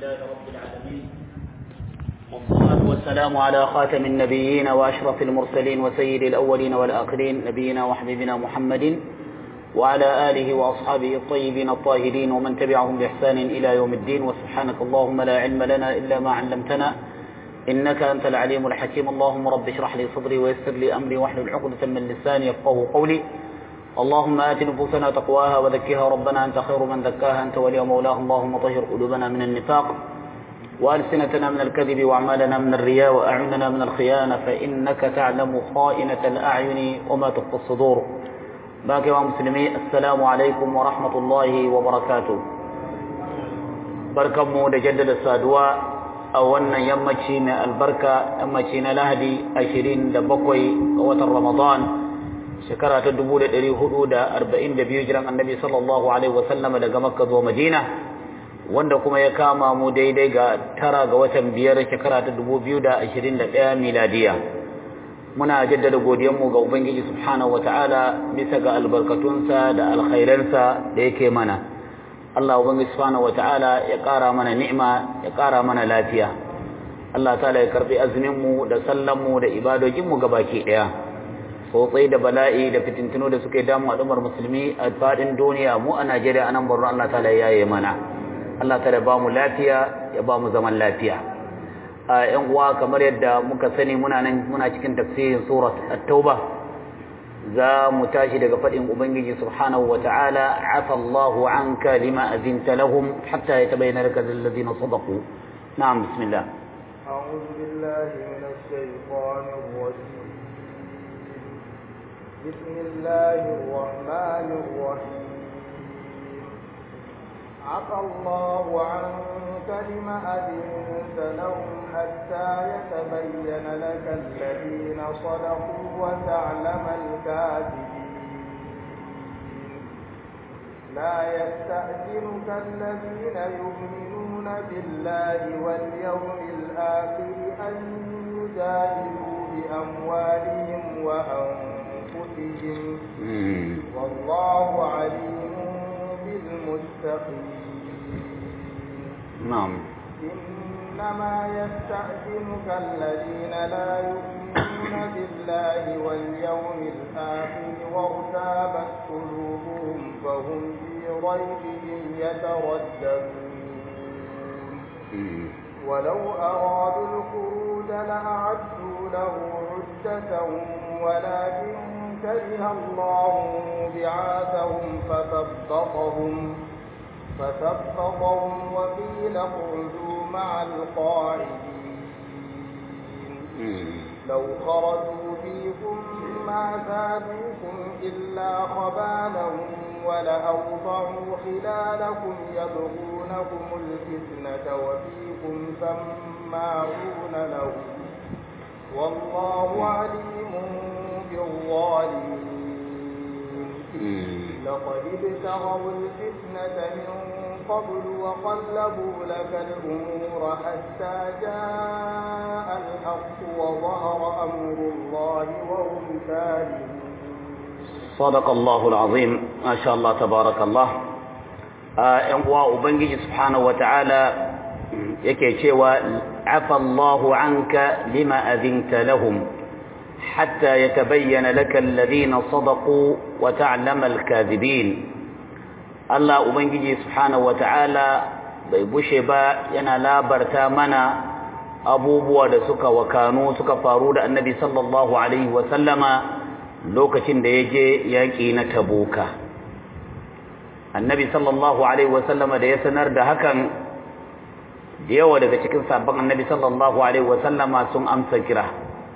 لله رب العالمين والصلاة والسلام على خاتم النبيين وأشرف المرسلين وسيد الأولين والآخرين نبينا وحبيبنا محمد وعلى آله وأصحابه الطيبين الطاهرين ومن تبعهم بإحسان إلى يوم الدين وسبحانك اللهم لا علم لنا إلا ما علمتنا إنك أنت العليم الحكيم اللهم رب اشرح لي صدري ويسر لي أمري واحلل عقدة من لساني يفقه قولي اللهم آت نفوسنا تقواها وزكها ربنا أنت خير من زكاها أنت ولي مولاها اللهم طهر قلوبنا من النفاق وألسنتنا من الكذب وأعمالنا من الرياء وأعيننا من الخيانة فإنك تعلم خائنة الأعين وما تخفي الصدور باقي ومسلمي السلام عليكم ورحمة الله وبركاته barkanmu da jaddada saduwa a wannan yammaci mai albarka yammaci na lahadi ashirin da bakwai ga watan ramadan shekara ta dubu da ɗari hudu da arba'in da biyu jiran annabi sallallahu alaihi wasallama daga makka zuwa madina wanda kuma ya kama mu daidai ga tara ga watan biyar shekara ta dubu biyu da ashirin da ɗaya miladiya muna jaddada godiyanmu ga ubangiji subhanahu wa ta'ala bisa ga albarkatunsa da alkhairansa da yake mana Allah ubangiji subhanahu wa ta'ala ya ƙara mana ni'ima ya ƙara mana lafiya Allah ta'ala ya karbi azumin mu da sallan mu da ibadojin mu gabaki ɗaya tsotsai da bala'i da fitintunu da suke damu al'ummar musulmi a faɗin duniya mu a Najeriya anan Borno Allah ta'ala ya yaye mana Allah ta'ala ba mu lafiya ya ba mu zaman lafiya a ƴan uwa kamar yadda muka sani muna nan muna cikin tafsirin surat at-tauba za mu tashi daga faɗin ubangiji subhanahu wa ta'ala afa Allahu anka lima azinta lahum hatta yatabayyana laka alladhina sadaqu na'am bismillah أعوذ بالله من الشيطان الرجيم بسم الله الرحمن الرحيم عفى الله عنك لم أذنت لهم حتى يتبين لك الذين صدقوا وتعلم الكاذبين لا يستأذنك الذين يؤمنون بالله واليوم الآخر أن يجاهدوا بأموالهم وأنفسهم والله عليم بالمتقين نعم إنما يستأذنك الذين لا يؤمنون بالله واليوم الآخر وارتابت قلوبهم فهم في ريبهم يترددون ولو أرادوا الخروج لأعدوا له عدة ولكن كره الله بعاثهم فثبطهم فثبطهم وقيل اقعدوا مع القاعدين لو خرجوا فيكم ما زادوكم إلا خبالا ولأوضعوا خلالكم يبغونكم الفتنة وفيكم سماعون لهم والله عليم بالظالمين لقد ابتغوا الفتنة من قبل وقلبوا لك الأمور حتى جاء الحق وظهر أمر الله وهم كارهون صدق الله العظيم ما شاء الله تبارك الله ‘yan uwa Ubangiji subhanahu wa ta'ala yake cewa afa Allahu anka lima azinta lahum hatta yatabayyana laka alladhina sadaqu wa ta'lama al-kadhibin Allah Ubangiji subhanahu wa ta'ala bai bushe ba yana labarta mana abubuwa da suka wakanu suka faru da Annabi sallallahu alaihi wa sallama lokacin da yaje yaki na Tabuka annabi sallallahu alaihi wasallama da ya sanar da hakan da yawa daga cikin sabon annabi sallallahu alaihi wasallama sun amsa kira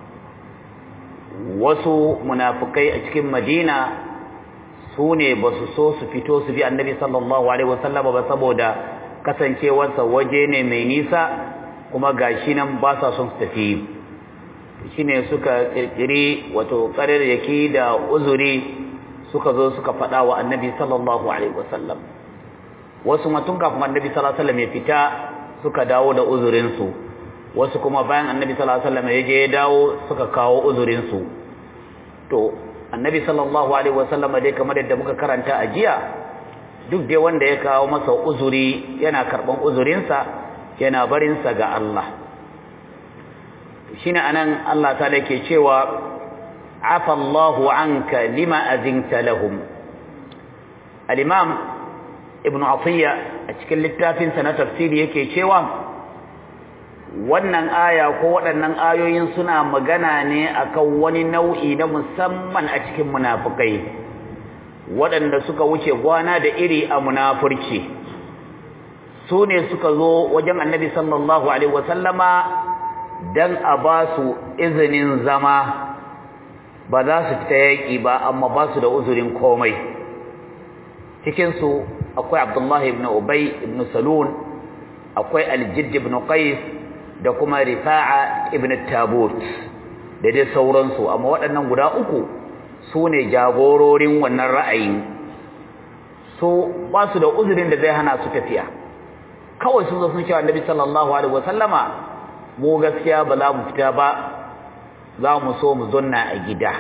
wasu munafukai a cikin madina su ne ba su so su fito su bi annabi sallallahu alaihi wasallama ba saboda kasancewarsa waje ne mai nisa kuma gashi nan ba sa son su tafi shine suka kirkiri wato ƙararraki da uzuri suka zo suka faɗa wa annabi sallallahu alaihi wasallam wasu matun kafin annabi sallallahu alaihi wasallam ya fita suka dawo da uzurinsu wasu kuma bayan annabi sallallahu alaihi wasallam ya je ya dawo suka kawo uzurinsu to annabi sallallahu alaihi wasallam dai kamar yadda muka karanta a jiya duk dai wanda ya kawo masa uzuri yana karban uzurinsa yana barinsa ga Allah shine anan Allah ta yake cewa afa Allahu anka lima azinta lahum al-imam ibn Atiyya a cikin littafin sa na tafsiri yake cewa wannan aya ko waɗannan ayoyin suna magana ne akan wani nau'i na musamman a cikin munafikai waɗanda suka wuce gwana da iri a munafurci su ne suka zo wajen annabi sallallahu alaihi wasallama dan a ba su izinin zama ba za su fita yaƙi ba amma ba su da uzurin komai cikinsu akwai abdullahi ibn ubay ibn salun akwai aljidd ibn qais da kuma rifa'a ibn tabut da dai sauransu amma waɗannan guda uku su ne jagororin wannan ra'ayin so ba su da uzurin da zai hana su tafiya kawai sun zo sun cewa annabi sallallahu alaihi wasallama mu gaskiya ba za mu fita ba za mu so mu zonna a gida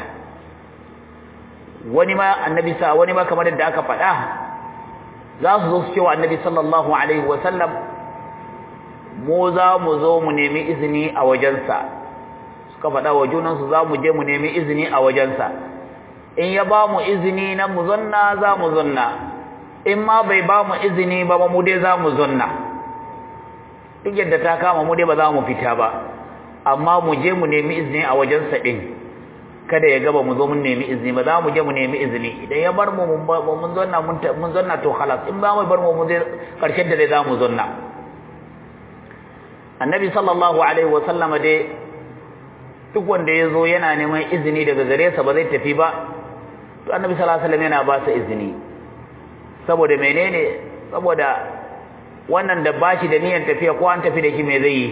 wani ma annabi sa wani ma kamar yadda aka faɗa za su zo su cewa annabi sallallahu alaihi wasallam mu za mu zo mu nemi izini a wajensa suka faɗa wa junansu za mu je mu nemi izini a wajensa in ya ba mu izini na mu zonna za mu zonna in ma bai ba mu izini ba mu dai za mu zonna duk yadda ta kama mu dai ba za mu fita ba amma mu je mu nemi izini a wajensa ɗin kada ya gaba mu zo mun nemi izini ba za mu je mu nemi izini idan ya bar mu mun zonna mun zonna to halas in ba mu bar mu mun zai karshen da dai za mu zonna annabi sallallahu alaihi wa sallama dai duk wanda ya zo yana neman izini daga gare sa ba zai tafi ba to annabi sallallahu alaihi wasallam yana ba sa izini saboda menene saboda wannan da bashi da niyyar tafiya ko an tafi da shi me zai yi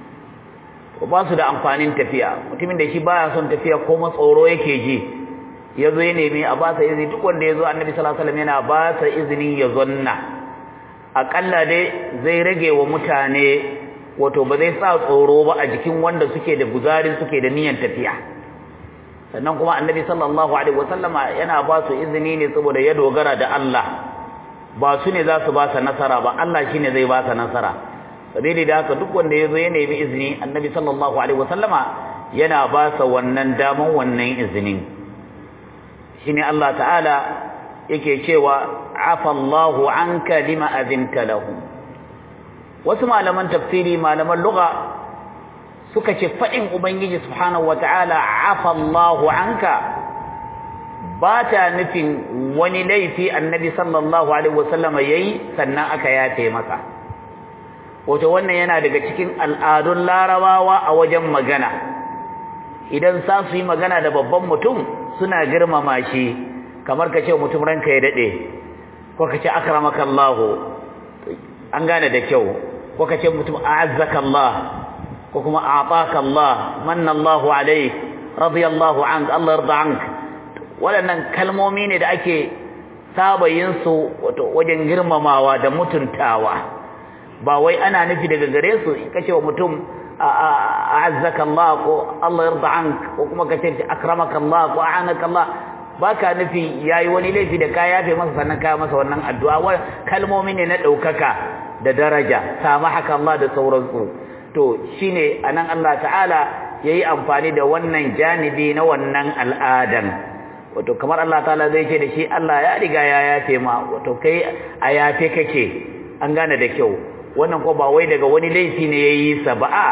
to ba su da amfanin tafiya mutumin da shi baya son tafiya ko matsoro yake ji ya zo ya nemi a ba sa izini duk wanda ya zo annabi sallallahu alaihi wasallam yana ba sa izini ya zonna aƙalla dai zai rage wa mutane wato ba zai sa tsoro ba a jikin wanda suke da guzarin suke da niyyar tafiya sannan kuma annabi sallallahu alaihi wasallama yana ba su izini ne saboda ya dogara da Allah ba su ne za su ba sa nasara ba Allah shine zai ba sa nasara sabili da haka duk wanda yazo ya nemi izini annabi sallallahu alaihi wasallama yana ba sa wannan daman wannan izinin shine Allah ta'ala yake cewa afa Allahu anka lima azinta lahum wasu malaman tafsiri malaman lugha suka ce fadin ubangiji subhanahu wataala afa Allahu anka ba ta nufin wani laifi annabi sallallahu alaihi wasallam yayi sannan aka yafe masa wato wannan yana daga cikin al'adun larabawa a wajen magana idan sa su yi magana da babban mutum suna girmama shi kamar ka ce mutum ranka ya dade ko ka ce akramakallahu an gane da kyau ko kace mutum a'azzaka Allah ko kuma a'taka Allah manna Allahu alayk radiyallahu anka Allah yarda anka waɗannan kalmomi ne da ake saba yin su wato wajen girmamawa da mutuntawa ba wai ana nufi daga gare su kace wa mutum a'azzaka Allah ko Allah yarda anka ko kuma kace akramaka Allah ko a'anaka Allah baka nufi yayi wani laifi da ka yafe masa sannan ka masa wannan addu'a kalmomi ne na daukaka da daraja samahaka Allah da sauransu to shine anan Allah ta'ala yayi amfani da wannan janibi na wannan al'adan wato kamar Allah ta'ala zai ce da shi Allah ya riga ya yafe ma wato kai a yafe kake an gane da kyau wannan ko ba wai daga wani laifi ne yayi sa ba a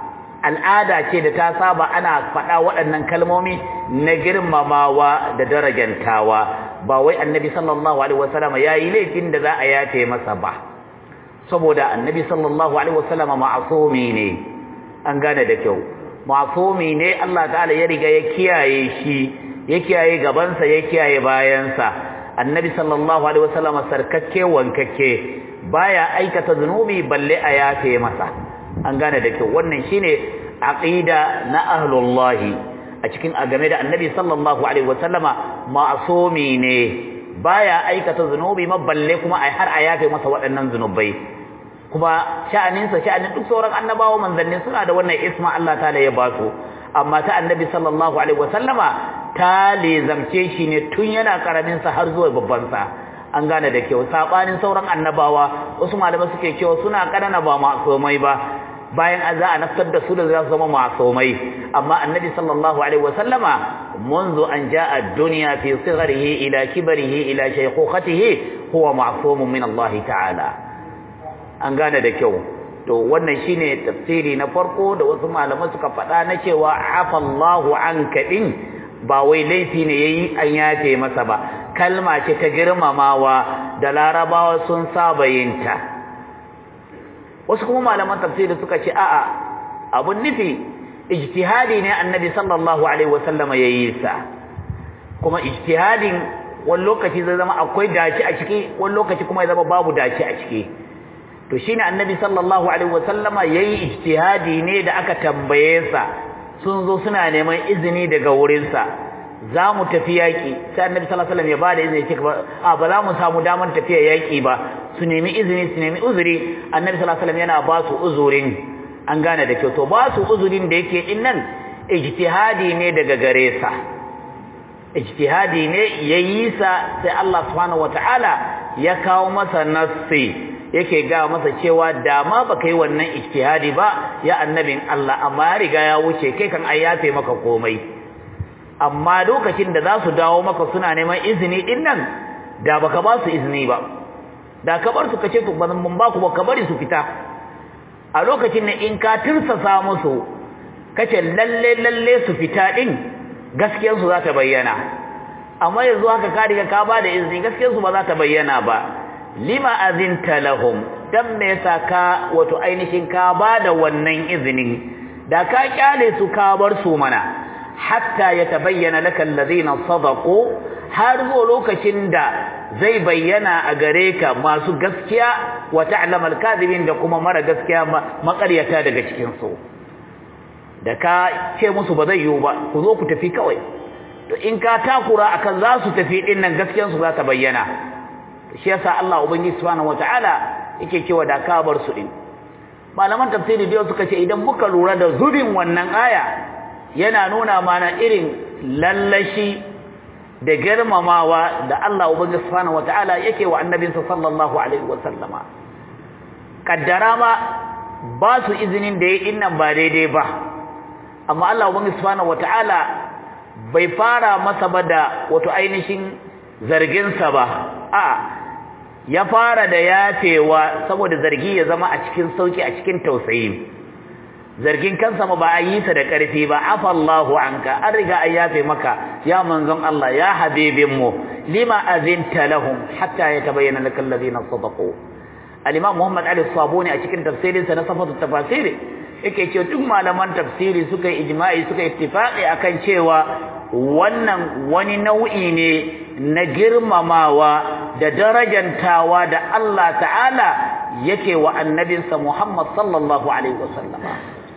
al'ada ce da ta saba ana faɗa waɗannan kalmomi na girmamawa da darajantawa ba wai annabi sallallahu alaihi wasallam yayi laifin da za a yafe masa ba saboda annabi sallallahu alaihi wasallam ma'sumi ne an gane da kyau ma'sumi ne Allah ta'ala ya riga ya kiyaye shi ya kiyaye gabansa ya kiyaye bayansa annabi sallallahu alaihi wasallam sarkakke wankakke baya aikata zunubi balle a yafe masa an gane da kyau wannan shine aqida na ahlullahi a cikin game da annabi sallallahu alaihi wasallama ma'sumi ne baya aikata zunubi ma balle kuma ai har a yafe masa waɗannan zunubai kuma sha'aninsa sha'anin duk sauran annabawa manzanni suna da wannan isma Allah ta'ala ya ba su amma ta annabi sallallahu alaihi wasallama ta lezamce shi ne tun yana karamin sa har zuwa babban sa an gane da kyau sabanin sauran annabawa wasu malamai suke cewa suna kanana ba masumai ba bayan an za a naftar da su da za su zama masumai amma annabi sallallahu alaihi wasallama منذ أن جاء الدنيا في صغره إلى كبره إلى شيخوخته هو معصوم من الله تعالى an gane da kyau to wannan shine tafsiri na farko da wasu malaman suka faɗa na cewa afallahu anka din ba wai laifi ne yayi an yafe masa ba kalma ce ta girmamawa da larabawa sun saba yinta wasu kuma malaman tafsiri suka ce a'a abun nufi ijtihadi ne annabi sallallahu alaihi wasallam yayi sa kuma ijtihadin wani lokaci zai zama akwai dace a ciki wani lokaci kuma ya zama babu dace a ciki to shine annabi sallallahu alaihi wasallama yayi ijtihadi ne da aka tambaye sa sun zo suna neman izini daga wurin sa za mu tafi yaki sai annabi sallallahu alaihi wasallam ya bada izini ce a ba za mu samu damar tafiya yaki ba su nemi izini su nemi uzuri annabi sallallahu alaihi wasallam yana ba su uzurin an gane da kyau to ba su uzurin da yake din nan ijtihadi ne daga gare sa ijtihadi ne yayi sa sai Allah subhanahu wataala ya kawo masa nassi yake ga masa cewa da ma baka yi wannan ijtihadi ba ya annabin Allah amma ya riga ya wuce kai kan ai yafe maka komai amma lokacin da za su dawo maka suna neman izini din nan da baka ba su izini ba da ka bar su kace to ban ba ku ba ka bari su fita a lokacin da in ka tirsasa musu kace lalle lalle su fita din gaskiyar su za ta bayyana amma yanzu haka ka riga ka ba da izini gaskiyar su ba za ta bayyana ba lima azinta lahum dan me yasa ka wato ainihin ka ba da wannan izinin da ka kyale su ka bar su mana hatta yatabayyana laka alladhina sadaqu har zo lokacin da zai bayyana a gare ka masu gaskiya wa ta'lamal kadhibin da kuma mara gaskiya makaryata daga cikin su da ka ce musu ba zai yiwu ba ku zo ku tafi kawai to in ka takura akan za su tafi din nan gaskiyar su za ta bayyana shi yasa Allah ubangiji subhanahu wataala yake cewa da ka bar su din malaman tafsiri da suka ce idan muka lura da zubin wannan aya yana nuna mana irin lallashi da girmamawa da Allah ubangiji subhanahu wataala yake wa annabinsa sallallahu alaihi wasallama kaddara ma ba su izinin da yayin nan ba daidai ba amma Allah ubangiji subhanahu wataala bai fara masa ba da wato ainihin zargin sa ba a ya fara da yafewa saboda zargi ya zama a cikin sauki a cikin tausayi zargin kansa ma ba a yi sa da ƙarfi ba afallahu anka an riga an yafe maka ya manzon Allah ya habibin mu lima azinta lahum hatta yatabayyana lakal ladina sadaqu al-imam Muhammad Ali Sabuni a cikin tafsirinsa na safatu tafasiri yake cewa duk malaman tafsiri suka yi ijma'i suka ittifaqi akan cewa wannan wani nau'i ne na girmamawa da darajantawa da Allah ta'ala yake wa annabinsa Muhammad sallallahu alaihi wasallama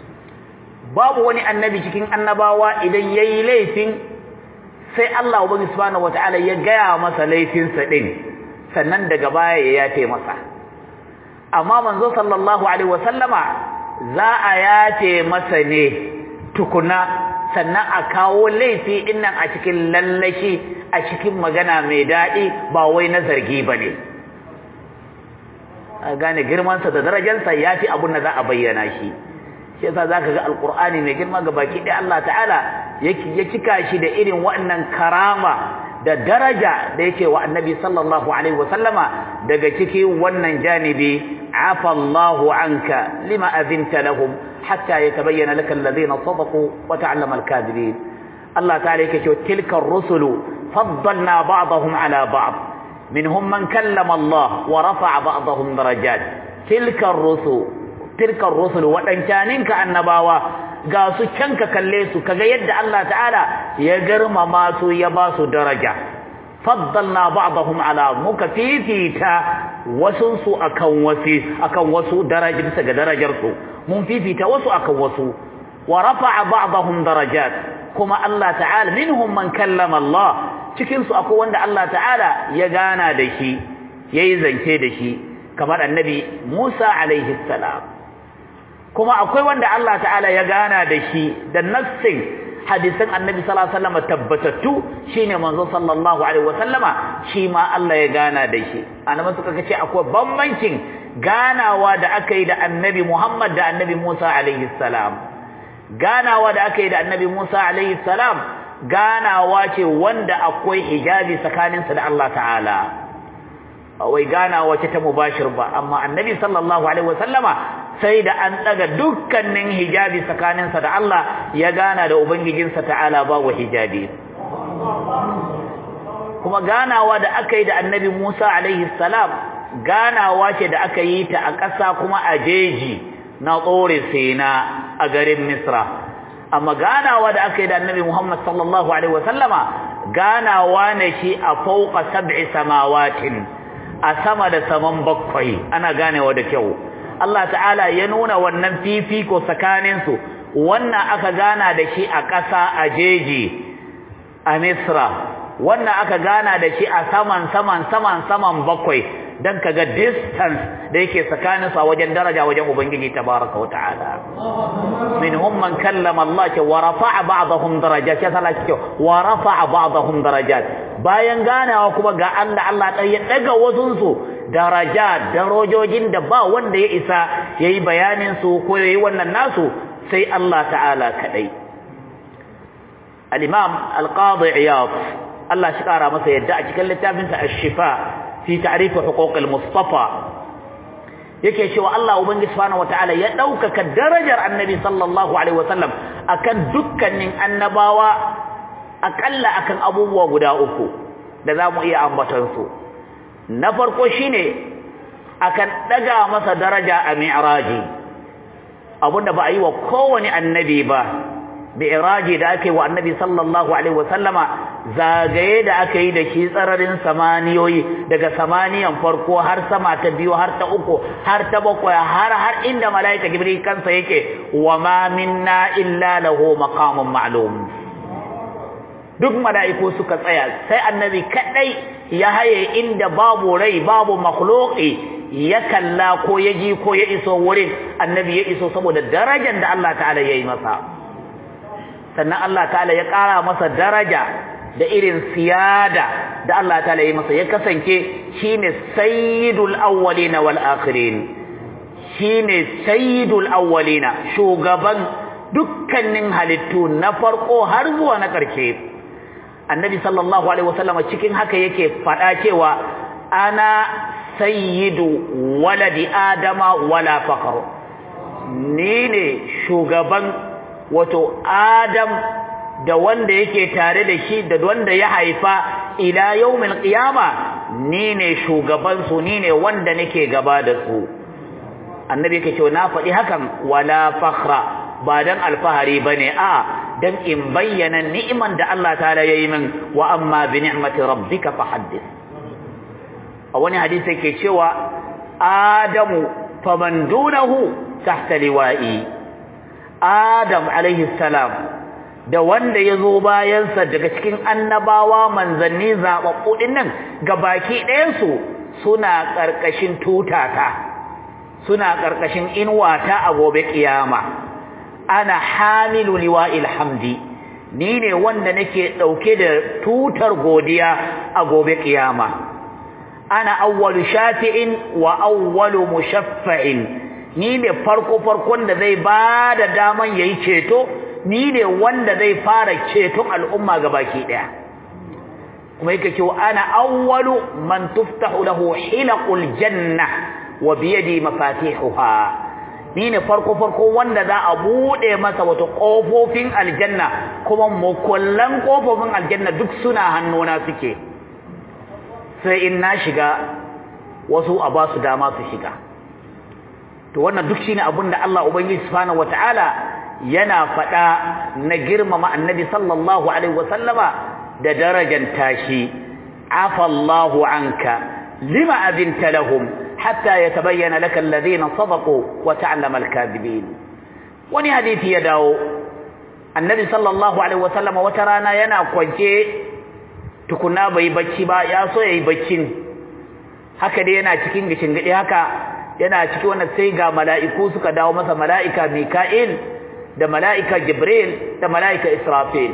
babu wani annabi cikin annabawa idan yayi laifin sai Allah ubangi subhanahu wataala ya gaya masa laifinsa din sannan daga baya ya yafe masa amma manzo sallallahu alaihi wasallama za a yafe masa ne tukuna sannan a kawo laifi din nan a cikin lallashi a cikin magana mai daɗi ba wai na zargi bane a gane girmansa da darajarsa yafi abun da za a bayyana shi shi yasa zaka ga alqur'ani mai girma ga baki ɗaya Allah ta'ala ya cika shi da irin waɗannan karama da daraja da yake wa annabi sallallahu alaihi wasallama daga cikin wannan janibi afa Allahu anka lima azinta lahum hatta yatabayyana laka alladhina sadaqu wa ta'allama al-kadhibin Allah ta'ala yake cewa tilka ar-rusulu faddalna ba'dahum ala ba'd minhum man kallama Allah wa rafa'a ba'dahum darajat tilka ar-rusul tilka ar-rusul wadancaninka annabawa ga su can ka kalle su kaga yadda Allah ta'ala ya girmama su ya ba su daraja faddalna ba'dahum ala muka fifita wasu su akan wasi akan wasu daraja bisa ga darajar su mun fifita wasu akan wasu wa rafa'a ba'dahum darajat kuma Allah ta'ala minhum man kallama Allah cikin su akwai wanda Allah ta'ala ya gana da shi yayi zance da shi kamar annabi Musa alaihi salam kuma akwai wanda Allah ta'ala ya gana da shi da nassin hadisin annabi sallallahu alaihi wasallam tabbatattu shine manzo sallallahu alaihi wasallama shi ma Allah ya gana da shi annabi suka ce akwai bambancin ganawa da aka yi da annabi Muhammad da annabi Musa alaihi salam ganawa da aka yi da annabi Musa alaihi salam ganawa ce wanda akwai hijabi tsakaninsa da Allah ta'ala wai ganawa ce ta mubashir ba amma annabi sallallahu alaihi wasallama sai da an daga dukkanin hijabi tsakaninsa da Allah ya gana da ubangijinsa ta'ala babu hijabi kuma ganawa da aka yi da annabi Musa alaihi salam ganawa ce da aka yi ta a ƙasa kuma a jeji na tsore sena a garin Misra amma ganawa da aka yi da annabi Muhammad sallallahu alaihi wasallama ganawa ne shi a fauqa sab'i samawatin a sama da saman bakwai ana ganewa da kyau Allah ta'ala ya nuna wannan fifiko tsakaninsu wannan aka gana da shi a ƙasa a jeji a Misra wannan aka gana da shi a saman saman saman saman bakwai dan kaga distance da yake tsakanin sa wajen daraja wajen ubangiji tabaraka wataala minhum man kallama Allah wa rafa'a ba'dahum darajat ya sala ce wa rafa'a ba'dahum darajat bayan ganawa kuma ga Allah Allah dai ya daga wasun su darajat darajojin da ba wanda ya isa yayi bayanin su ko yayi wannan nasu sai Allah ta'ala kadai al-imam al-qadi iyad Allah shi kara masa yadda a cikin littafinsa ash-shifa fi ta'rif huquq al-mustafa yake cewa Allah ubangiji subhanahu wataala ya daukaka darajar annabi sallallahu alaihi wasallam akan dukkanin annabawa akalla akan abubuwa guda uku da zamu iya ambaton su na farko shine akan daga masa daraja a mi'raji abunda ba a yi wa kowane annabi ba mi'raji da ake wa annabi sallallahu alaihi wasallama zagaye da aka yi da shi tsararin samaniyoyi daga samaniyan farko har sama ta biyu har ta uku har ta bakwai har har inda malaika jibril kansa yake wa ma minna illa lahu maqamun ma'lum duk malaiku suka tsaya sai annabi kadai ya haye inda babu rai babu makhluqi ya kalla ko ya ji ko ya iso wurin annabi ya iso saboda darajar da Allah ta'ala ya yi masa sannan Allah ta'ala ya ƙara masa daraja da irin siyada da Allah ta'ala ya masa ya kasance shine sayyidul awwalin wal akhirin shine sayyidul awwalin shugaban dukkanin halittu na farko har zuwa na ƙarshe annabi sallallahu alaihi wasallam cikin haka yake faɗa cewa ana sayyidu waladi adama wala faqr ni ne shugaban wato adam da wanda yake tare da shi da wanda ya haifa ila yawmil qiyama ni ne shugaban su ni ne wanda nake gaba da su annabi yake cewa na faɗi hakan wala fakhra ba dan alfahari bane a dan in bayyana ni'iman da Allah ta'ala yayi min wa amma bi ni'mati rabbika fahaddith a wani hadisi yake cewa adamu faman dunahu tahta liwa'i adam alaihi salam da wanda ya zo bayansa daga cikin annabawa manzanni zaɓaɓɓu ɗin nan ga baki ɗayansu suna ƙarƙashin tutata suna ƙarƙashin inuwata a gobe ƙiyama ana hamilu liwa'il hamdi ni ne wanda nake ɗauke da tutar godiya a gobe ƙiyama ana awwalu shafi'in wa awwalu mushaffa'in ni ne farko farkon da zai ba da daman yayi ceto ni ne wanda zai fara ceton al'umma gabaki daya kuma yake cewa ana awwalu man tuftahu lahu hilaqul janna wa bi yadi mafatihuha ni ne farko farko wanda za a bude masa wato kofofin aljanna kuma mukullan kofofin aljanna duk suna hannuna suke sai in na shiga wasu a ba su dama su shiga to wannan duk shine abin da Allah ubangiji subhanahu wataala yana faɗa na girmama annabi sallallahu alaihi wasallama da darajan tashi afa Allahu anka lima abinta lahum hatta yatabayyana laka alladhina sadaqu wa ta'lama al-kadhibin wani hadisi ya dawo annabi sallallahu alaihi wasallama wata rana yana kwance tukuna bai bacci ba ya so yayi baccin haka dai yana cikin gishin gidi haka yana ciki wannan sai ga mala'iku suka dawo masa mala'ika Mika'il da mala'ika Jibril da mala'ika Israfil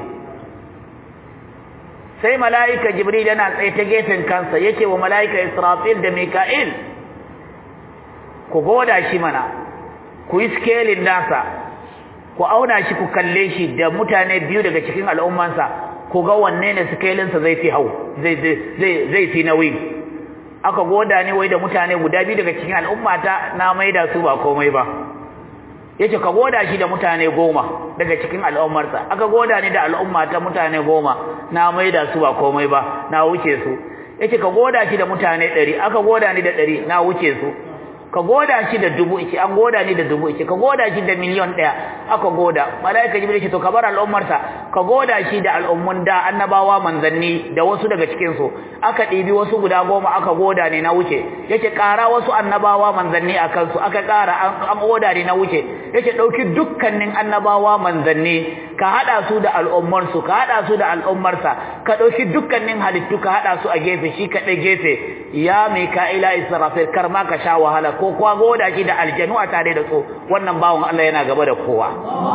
sai mala'ika Jibril yana tsaye ta gefen kansa yake wa mala'ika Israfil da Mika'il ku goda shi mana ku yi scaling nasa ku auna shi ku kalle shi da mutane biyu daga cikin al'ummansa ku ga wanne ne scalinsa zai fi hau zai zai zai fi nauyi aka goda ni wai da mutane guda biyu daga cikin al'ummata na maida su ba komai ba yace ka goda shi da mutane goma daga cikin al'ummarsa aka goda ni da al'ummata mutane goma na maida su ba komai ba na wuce su yace ka goda shi da mutane 100 aka goda ni da 100 na wuce su ka goda shi da dubu ice an goda ni da dubu ice ka goda shi da miliyon ɗaya aka goda malaika jibril ce to ka bar al'ummarsa ka goda shi da al'ummun da annabawa manzanni da wasu daga cikin su aka ɗibi wasu guda goma aka goda ne na wuce yace ƙara wasu annabawa manzanni a kansu aka ƙara an goda ne na wuce yace ɗauki dukkanin annabawa manzanni ka haɗa su da al'ummarsu ka haɗa su da al'ummarsa ka ɗauki dukkanin halittu ka haɗa su a gefe shi kaɗai gefe ya mika'ila israfil kar ma ka sha wahala ko kuwa goda shi da aljanu a tare da su wannan bawon Allah yana gaba da kowa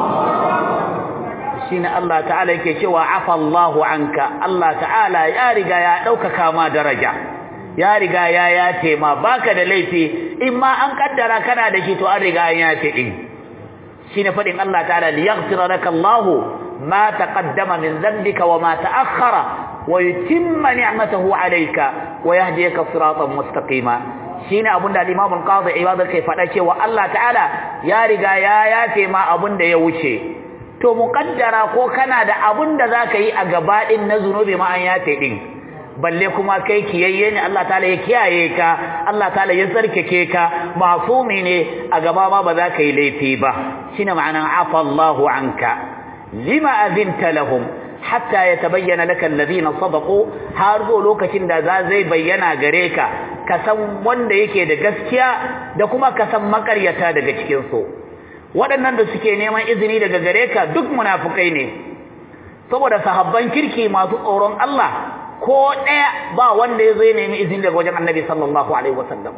shine Allah ta'ala yake cewa afa Allahu anka Allah ta'ala ya riga ya ɗaukaka ma daraja ya riga ya yace ma baka da laifi in ma an kaddara kana da shi to an riga ya yace din shine fadin Allah ta'ala liyaghfira laka Allahu ma taqaddama min dhanbika wa ma ta'akhkhara wa yutimma ni'matahu 'alayka wa yahdiyaka siratan mustaqima shine abunda al-Imam al-Qadhi Iyad kai fada cewa Allah ta'ala ya riga ya yafe ma abunda ya wuce to muqaddara ko kana da abunda zaka yi a gaba din na zunubi ma an yafe din balle kuma kai kiyayye ne Allah ta'ala ya kiyaye ka Allah ta'ala ya sarkake ka masumi ne a gaba ma ba za ka yi laifi ba shine ma'anan afa Allahu anka lima azinta lahum hatta yatabayyana laka alladhina sadaqu har zo lokacin da za zai bayyana gare ka ka san wanda yake da gaskiya da kuma ka san makaryata daga cikin su waɗannan da suke neman izini daga gare ka duk munafukai ne saboda sahabban kirki masu tsoron Allah ko ɗaya ba wanda ya zai nemi izini daga wajen annabi sallallahu alaihi wasallam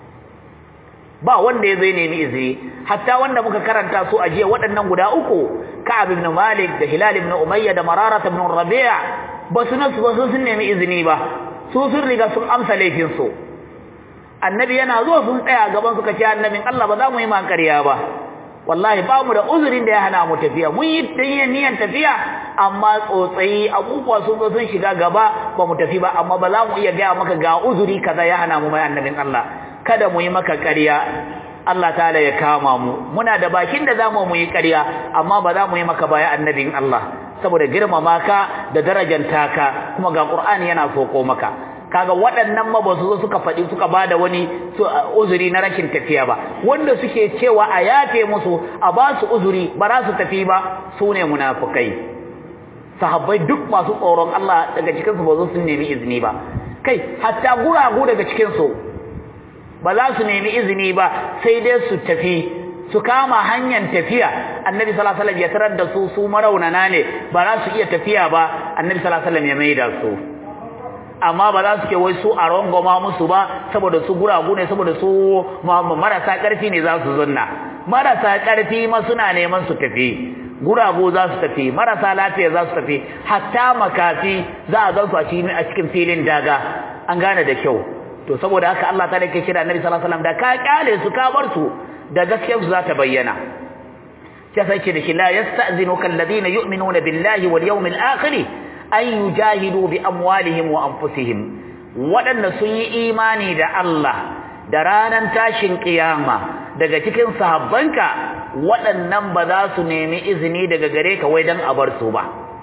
ba wanda ya zai nemi izini hatta wanda muka karanta su a jiya waɗannan guda uku Ka'ab ibn Malik da Hilal ibn Umayya da Marara ibn Rabi'a ba su nasu ba sun nemi izini ba su sun riga sun amsa laifin su annabi yana zuwa sun tsaya gaban suka ce annabin Allah ba za mu yi mankariya ba wallahi ba mu da uzurin da ya hana mu tafiya mun yi niyan tafiya amma tsotsayi abubuwa sun zo sun shiga gaba ba mu tafi ba amma ba za mu iya gaya maka ga uzuri kaza ya hana mu mai annabin Allah kada mu yi maka ƙarya Allah ta'ala ya kama mu muna da bakin da zamu mu yi ƙarya amma ba za mu yi maka baya annabin Allah saboda girmama ka da darajanta ka kuma ga Qur'ani yana soko maka kaga waɗannan ma ba su zo suka faɗi suka bada wani uzuri na rashin tafiya ba wanda suke cewa a yafe musu a ba su uzuri ba za su tafi ba su ne munafukai sahabbai duk masu tsoron Allah daga cikin su ba zo sun nemi izini ba kai hatta guragu daga cikin su ba za su nemi izini ba sai dai su tafi su kama hanyar tafiya annabi sallallahu alaihi wasallam ya tarar da su su maraunana ne ba za su iya tafiya ba annabi sallallahu alaihi wasallam ya maida su amma ba za su ke wai su a rangoma musu ba saboda su guragu ne saboda su marasa ƙarfi ne za su zunna marasa ƙarfi ma suna neman su tafi guragu za su tafi marasa lafiya za su tafi hatta makafi za a gansu a cikin filin daga an gane da kyau to saboda haka Allah ta ke kira Annabi sallallahu alaihi wasallam da ka kyale su ka bar su da gaskiyar su za ta bayyana sai sai ce da shi la yasta'zinuka alladhina yu'minuna billahi wal yawmil akhir an yujahidu bi amwalihim wa anfusihim waɗanda sun yi imani da Allah da ranar tashin kiyama daga cikin sahabbanka waɗannan ba za su nemi izini daga gare ka wai dan a bar su ba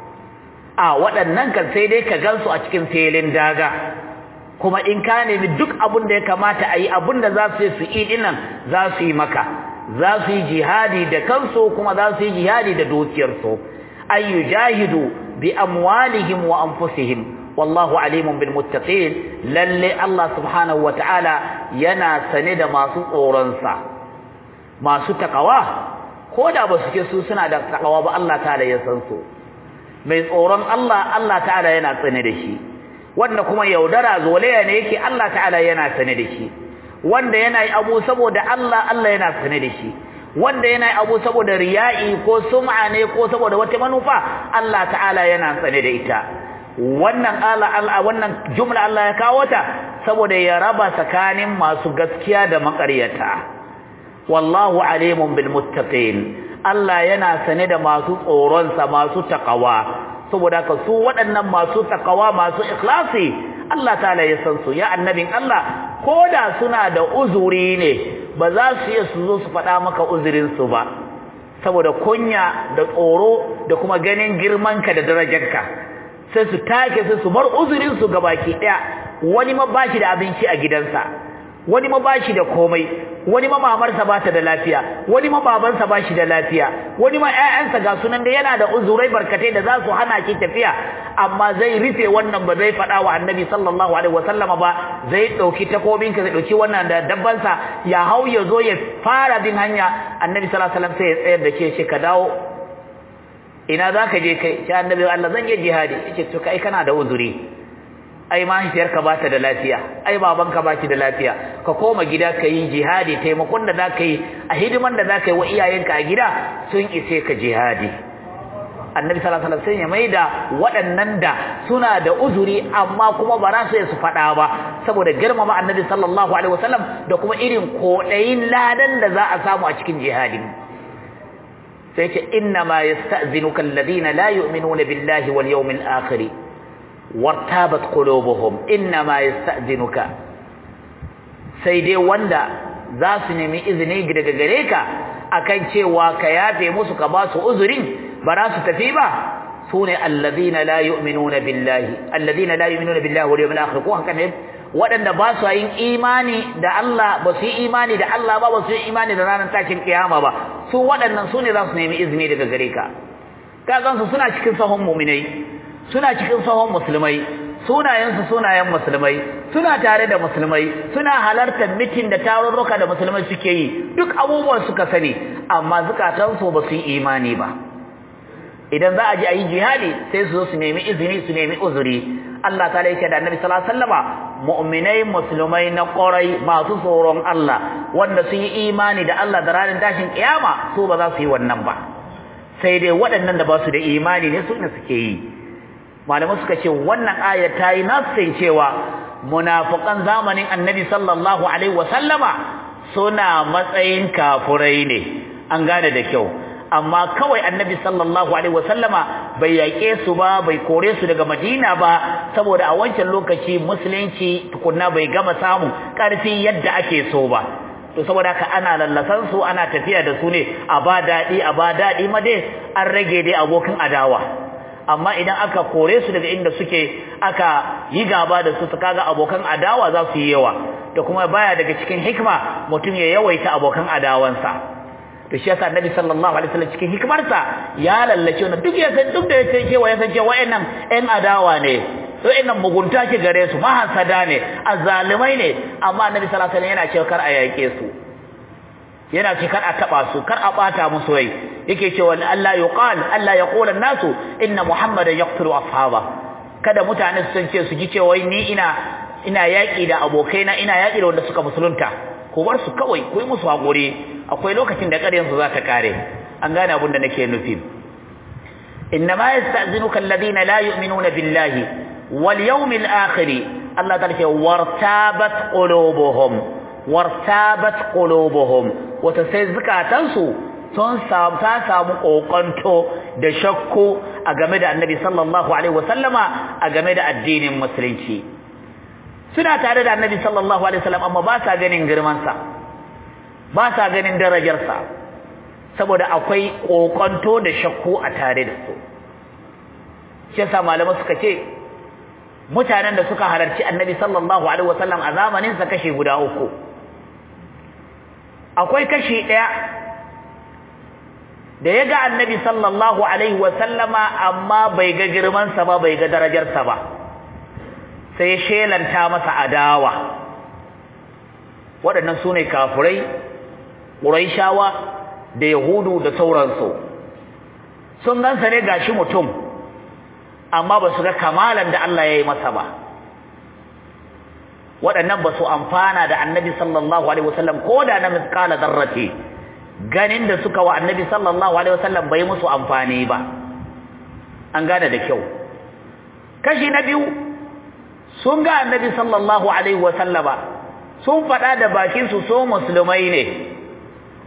a waɗannan kan sai dai ka gansu a cikin filin daga kuma in ka nemi duk abin da ya kamata a yi abin da za su yi su yi dinnan za su yi maka za su yi jihadi da kansu kuma za su yi jihadi da dukiyarsu an yujahidu bi amwalihim wa anfusihim wallahu alimun bil muttaqin lalle Allah subhanahu wataala yana sane da masu tsoron sa masu takawa koda ba su ke su suna da takawa ba Allah ta'ala ya san su mai tsoron Allah Allah ta'ala yana sane da shi wanda kuma yaudara zolaya ne yake Allah ta'ala yana sane da shi wanda yana yi abu saboda Allah Allah yana sane da shi wanda yana yi abu saboda riya'i ko sum'a ne ko saboda wata manufa Allah ta'ala yana sane da ita wannan Allah wannan jumla Allah ya kawo ta saboda ya raba tsakanin masu gaskiya da makaryata wallahu alimun bil muttaqin Allah yana sane da masu tsoron sa masu takawa saboda ka su waɗannan masu takawa masu ikhlasi Allah ta'ala ya san su ya annabin Allah koda suna da uzuri ne ba za su iya su zo su faɗa maka uzurin su ba saboda kunya da tsoro da kuma ganin girmanka da darajarka sai su take sai su bar uzurin su gabaki daya wani ma bashi da abinci a gidansa wani ma bashi da komai wani ma mamarsa bata da lafiya wani ma babansa bashi da lafiya wani ma ƴaƴansa ga sunan da yana da uzurai barkatai da za su hana ki tafiya amma zai rufe wannan ba zai faɗa wa annabi sallallahu alaihi wasallama ba zai ɗauki takobinka zai ɗauki wannan da dabbansa ya hau ya zo ya fara bin hanya annabi sallallahu alaihi wasallam sai ya tsayar da ke shi ka dawo ina za ka je kai sai annabi Allah zan je jihadi yace to kai kana da uzuri ai mahaifiyarka ba ta da lafiya ai babanka ba shi da lafiya ka koma gida ka yi jihadi taimakon da za ka yi a hidiman da za ka yi wa iyayenka a gida sun ise ka jihadi annabi sallallahu alaihi wasallam ya maida waɗannan da suna da uzuri amma kuma ba za su su faɗa ba saboda girmama annabi sallallahu alaihi wasallam da kuma irin koɗayin ladan da za a samu a cikin jihadin sai ce inna ma yasta'zinuka alladhina la yu'minuna billahi wal yawmil akhir wartabat qulubuhum inna ma yasta'zinuka sai dai wanda za su nemi izini daga gare ka akan cewa ka yafe musu ka ba su uzurin ba za su tafi ba sune alladhina la yu'minuna billahi alladhina la yu'minuna billahi wal yawmil akhir ko haka ne waɗanda ba su yin imani da Allah ba su yi imani da Allah ba ba su yi imani da ranar tashin kiyama ba su waɗannan su ne za su nemi izini daga gare ka ka gansu suna cikin sahun muminai suna cikin sahun musulmai sunayensu sunayen musulmai suna tare da musulmai suna halartar mitin da tarurruka da musulmai suke yi duk abubuwan suka sani amma zukatansu ba su yi imani ba idan za a ji a yi jihadi sai su zo su nemi izini su nemi uzuri Allah ta yake da Annabi sallallahu alaihi wasallama mu'minai musulmai na ƙorai masu tsoron Allah wanda sun yi imani da Allah da ranar tashin kiyama su ba za su yi wannan ba sai dai waɗannan da ba su da imani ne su ne suke yi malamai suka ce wannan ayar ta yi nassin cewa munafiqan zamanin Annabi sallallahu alaihi wasallama suna matsayin kafurai ne an gane da kyau amma kawai annabi sallallahu alaihi wasallama bai yake su ba bai kore su daga madina ba saboda a wancan lokaci musulunci tukunna bai gama samun karfi yadda ake so ba to saboda haka ana lallasan su ana tafiya da su ne a ba dadi a ba dadi ma dai an rage dai abokin adawa amma idan aka kore su daga inda suke aka yi gaba da su kaga abokan adawa za su yi yawa da kuma baya daga cikin hikma mutum ya yawaita abokan adawansa to shi yasa annabi sallallahu alaihi wasallam cikin hikimarsa ya lallace wannan duk ya san duk da yake cewa ya san cewa wayannan ɗan adawa ne wayannan mugunta ke gare su mahasada ne azzalimai ne amma annabi sallallahu alaihi wasallam yana cewa kar a yake su yana ce kar a taba su kar a bata musu rai yake cewa Allah yuqal Allah yaqul an-nasu inna muhammadan yaqtulu ashaba kada mutane su san ce su ji cewa ni ina ina yaki da abokaina ina yaki da wanda suka musulunta ko bar su kawai ko yi musu hakuri akwai lokacin da ƙaryan su za ta kare an gane abin da nake nufi innama yasta'zinuka alladhina la yu'minuna billahi wal yawmil akhir Allah ta ce wartabat qulubuhum wartabat qulubuhum wata sai zukatansu sun samu ta samu kokonto da shakku a game da Annabi sallallahu alaihi wasallama a game da addinin musulunci suna tare da Annabi sallallahu alaihi wasallam amma ba sa ganin girman sa ba sa ganin darajarsa saboda akwai kokonto da shakku a tare da su shi yasa malamai suka ce mutanen da suka halarci annabi sallallahu alaihi wasallam a zamanin sa kashi guda uku akwai kashi daya da ya ga annabi sallallahu alaihi wasallama amma bai ga girman sa ba bai ga darajarsa ba sai ya shelanta masa adawa waɗannan su ne kafurai ƙuraishawa da yahudu da sauransu sun gansa ne gashi mutum amma ba su ga kamalan da Allah ya yi masa ba waɗannan ba su amfana da annabi sallallahu alaihi wasallam ko da na miskala zarrati ganin da suka wa annabi sallallahu alaihi wasallam bai musu amfani ba an gane da kyau kashi na biyu sun ga annabi sallallahu alaihi wasallama sun faɗa da bakinsu so musulmai ne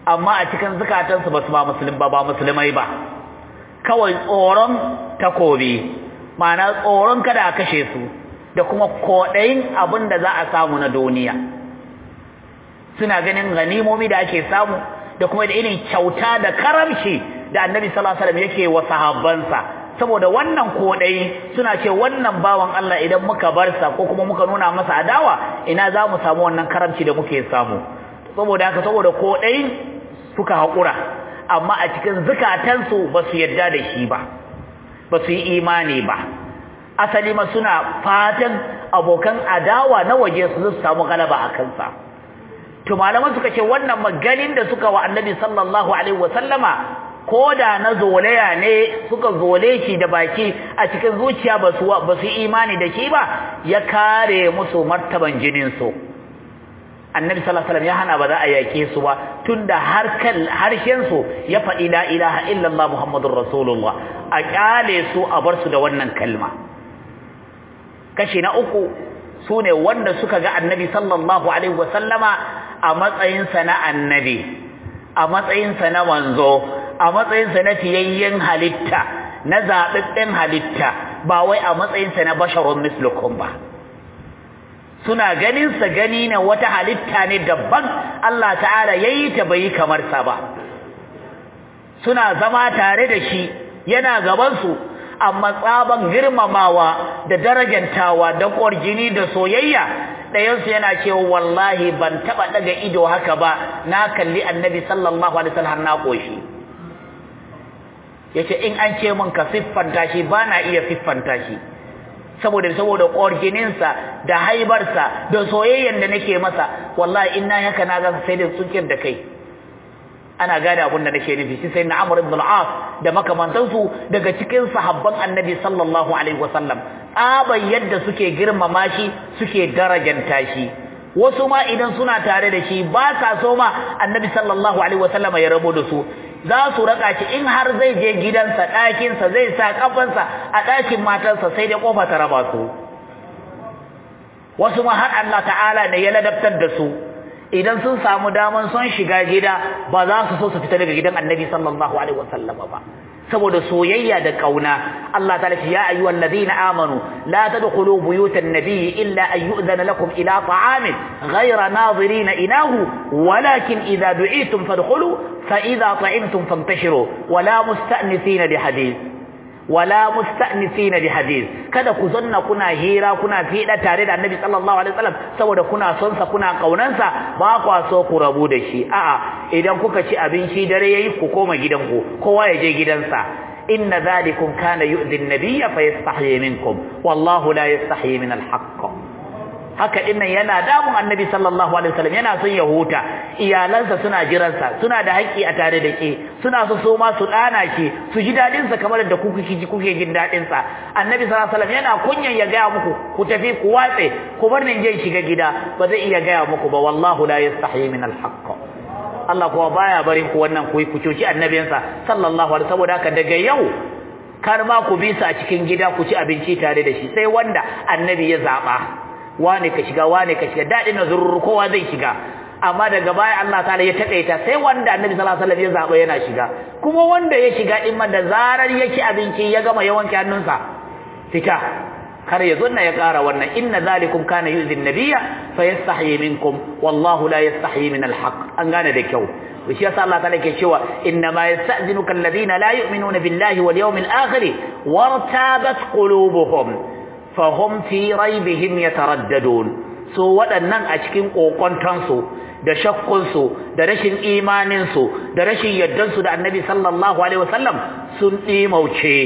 amma a cikin zukatansu ba su ba musulmi ba ba musulmai ba kawai tsoron takobi ma'ana tsoron kada a kashe su da kuma kodayin abin da za a samu na duniya suna ganin ganimomi da ake samu da kuma da irin kyauta da karamci da annabi sallallahu alaihi wasallam yake wa sahabbansa saboda wannan kodai suna ce wannan bawan Allah idan muka bar sa ko kuma muka nuna masa adawa ina za mu samu wannan karamci da muke samu saboda haka saboda kodai suka haƙura amma a cikin zukatansu ba su yadda da shi ba ba su yi imani ba asali ma suna fatan abokan adawa na waje su samu galaba a kansa to malaman suka ce wannan maganin da suka wa annabi sallallahu alaihi wasallama ko da na zolaya ne suka zole shi da baki a cikin zuciya ba su ba su imani da shi ba ya kare musu martaban jinin su annabi sallallahu alaihi wasallam ya hana ba za a yake su ba tunda har kan harshen su ya faɗi la ilaha illallah muhammadur rasulullah a kyale su a bar su da wannan kalma kashi na uku sune wanda suka ga annabi sallallahu alaihi wasallama a matsayinsa na annabi a matsayinsa na manzo a matsayinsa na fiyayyen halitta na zaɓaɓɓen halitta ba wai a matsayinsa na basharun mislukum ba suna ganinsa gani na wata halitta ne daban Allah ta'ala ya yi ta bai kamar sa ba suna zama tare da shi yana gabansu amma tsaban girmamawa da darajantawa da ƙwarjini da soyayya ɗayansu yana cewa wallahi ban taɓa ɗaga ido haka ba na kalli annabi sallallahu alaihi wasallam na ƙoshi yace in an ce min ka siffanta shi ba na iya siffanta shi saboda saboda ƙwarjininsa da haibarsa da soyayyan da nake masa wallahi in na haka na ga sai da tsukin da kai ana gane abin da nake nufi shi sai na Amr ibn al-As da makamantansu daga cikin sahabban Annabi sallallahu alaihi wasallam tsaban yadda suke girmama shi suke darajanta shi wasu ma idan suna tare da shi ba sa so ma Annabi sallallahu alaihi wasallam ya rabo da su za su raka shi in har zai je gidansa ɗakinsa zai sa kafansa a ɗakin matarsa sai dai kofa ta raba su wasu ma har Allah ta'ala ne ya ladabtar da su idan sun samu daman son shiga gida ba za su so su fita daga gidan annabi sallallahu alaihi wasallam ba saboda soyayya da kauna Allah ta'ala ce ya ayyuhal ladina amanu la tadkhulu buyutan nabiyyi illa an yu'zana lakum ila ta'amin ghayra nazirin inahu walakin idza du'itum fadkhulu fa idza ta'imtum fantashiru wala musta'nisina bi hadith wala musta'nisina bi hadith kada ku zanna kuna hira kuna fida tare da annabi sallallahu alaihi wasallam saboda kuna son sa kuna kaunansa ba kwa so ku rabu da shi a'a idan kuka ci abinci dare yayi ku koma gidanku kowa ya je gidansa inna zalikum kana yu'dhi an-nabiyya fayastahi minkum wallahu la yastahi min al-haqq haka dinnan yana damun annabi sallallahu alaihi wasallam yana son ya huta iyalansa suna jiransa suna da haƙƙi a tare da ke suna so so ma su dana ki su ji dadin sa kamar da kuke ji kuke jin dadin sa annabi sallallahu alaihi wasallam yana kunyan ya ga muku ku tafi ku watse ku bar ni je shiga gida ba zai iya ga muku ba wallahu la yastahi min al-haqq Allah kuwa baya barin ku wannan ku ku cuci annabinsa sallallahu alaihi saboda haka daga yau kar ma ku bi su a cikin gida ku ci abinci tare da shi sai wanda annabi ya zaba wane ka shiga wane ka shiga dadin nazurur kowa zai shiga amma daga baya Allah ta'ala ya takaita sai wanda annabi sallallahu alaihi wasallam ya zaba yana shiga kuma wanda ya shiga din man da zarar yake abinci ya gama yawan hannunsa fita kar ya zunna ya ƙara wannan inna zalikum kana yu'zi an-nabiyya fayastahi minkum wallahu la yastahi min al-haq an gane da kyau shi yasa Allah ta'ala ke cewa inna ma yasta'zinuka alladhina la yu'minuna billahi wal yawmil akhir wartabat qulubuhum fahum fi raibihim yataraddadun so waɗannan a cikin kokontansu da shakkunsu da rashin imaninsu da rashin yardansu da annabi sallallahu alaihi wasallam sun ɗimauce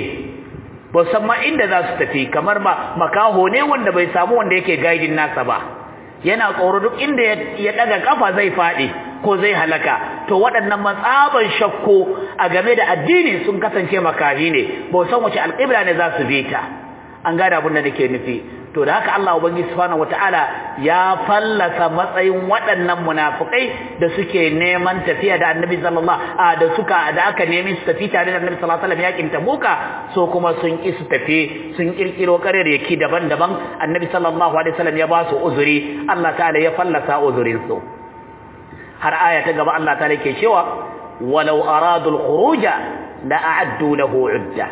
ba san ma inda za su tafi kamar ba makaho ne wanda bai samu wanda yake gaidin nasa ba yana tsoro duk inda ya daga kafa zai faɗi ko zai halaka to waɗannan matsaban shakku a game da addini sun kasance makahi ne ba san wace alƙibla ne za su bi ta an gane abin da nake nufi to da haka Allah ubangiji subhanahu wataala ya fallasa matsayin waɗannan munafikai da suke neman tafiya da Annabi sallallahu a da suka da aka nemi su tafi tare da Annabi sallallahu alaihi wasallam yakin Tabuka so kuma sun ki su tafi sun kirkiro yaki daban-daban Annabi sallallahu alaihi wasallam ya ba su uzuri Allah ta'ala ya fallasa uzurin su har aya ta gaba Allah ta'ala ke cewa walau aradul khuruja la a'addu lahu udda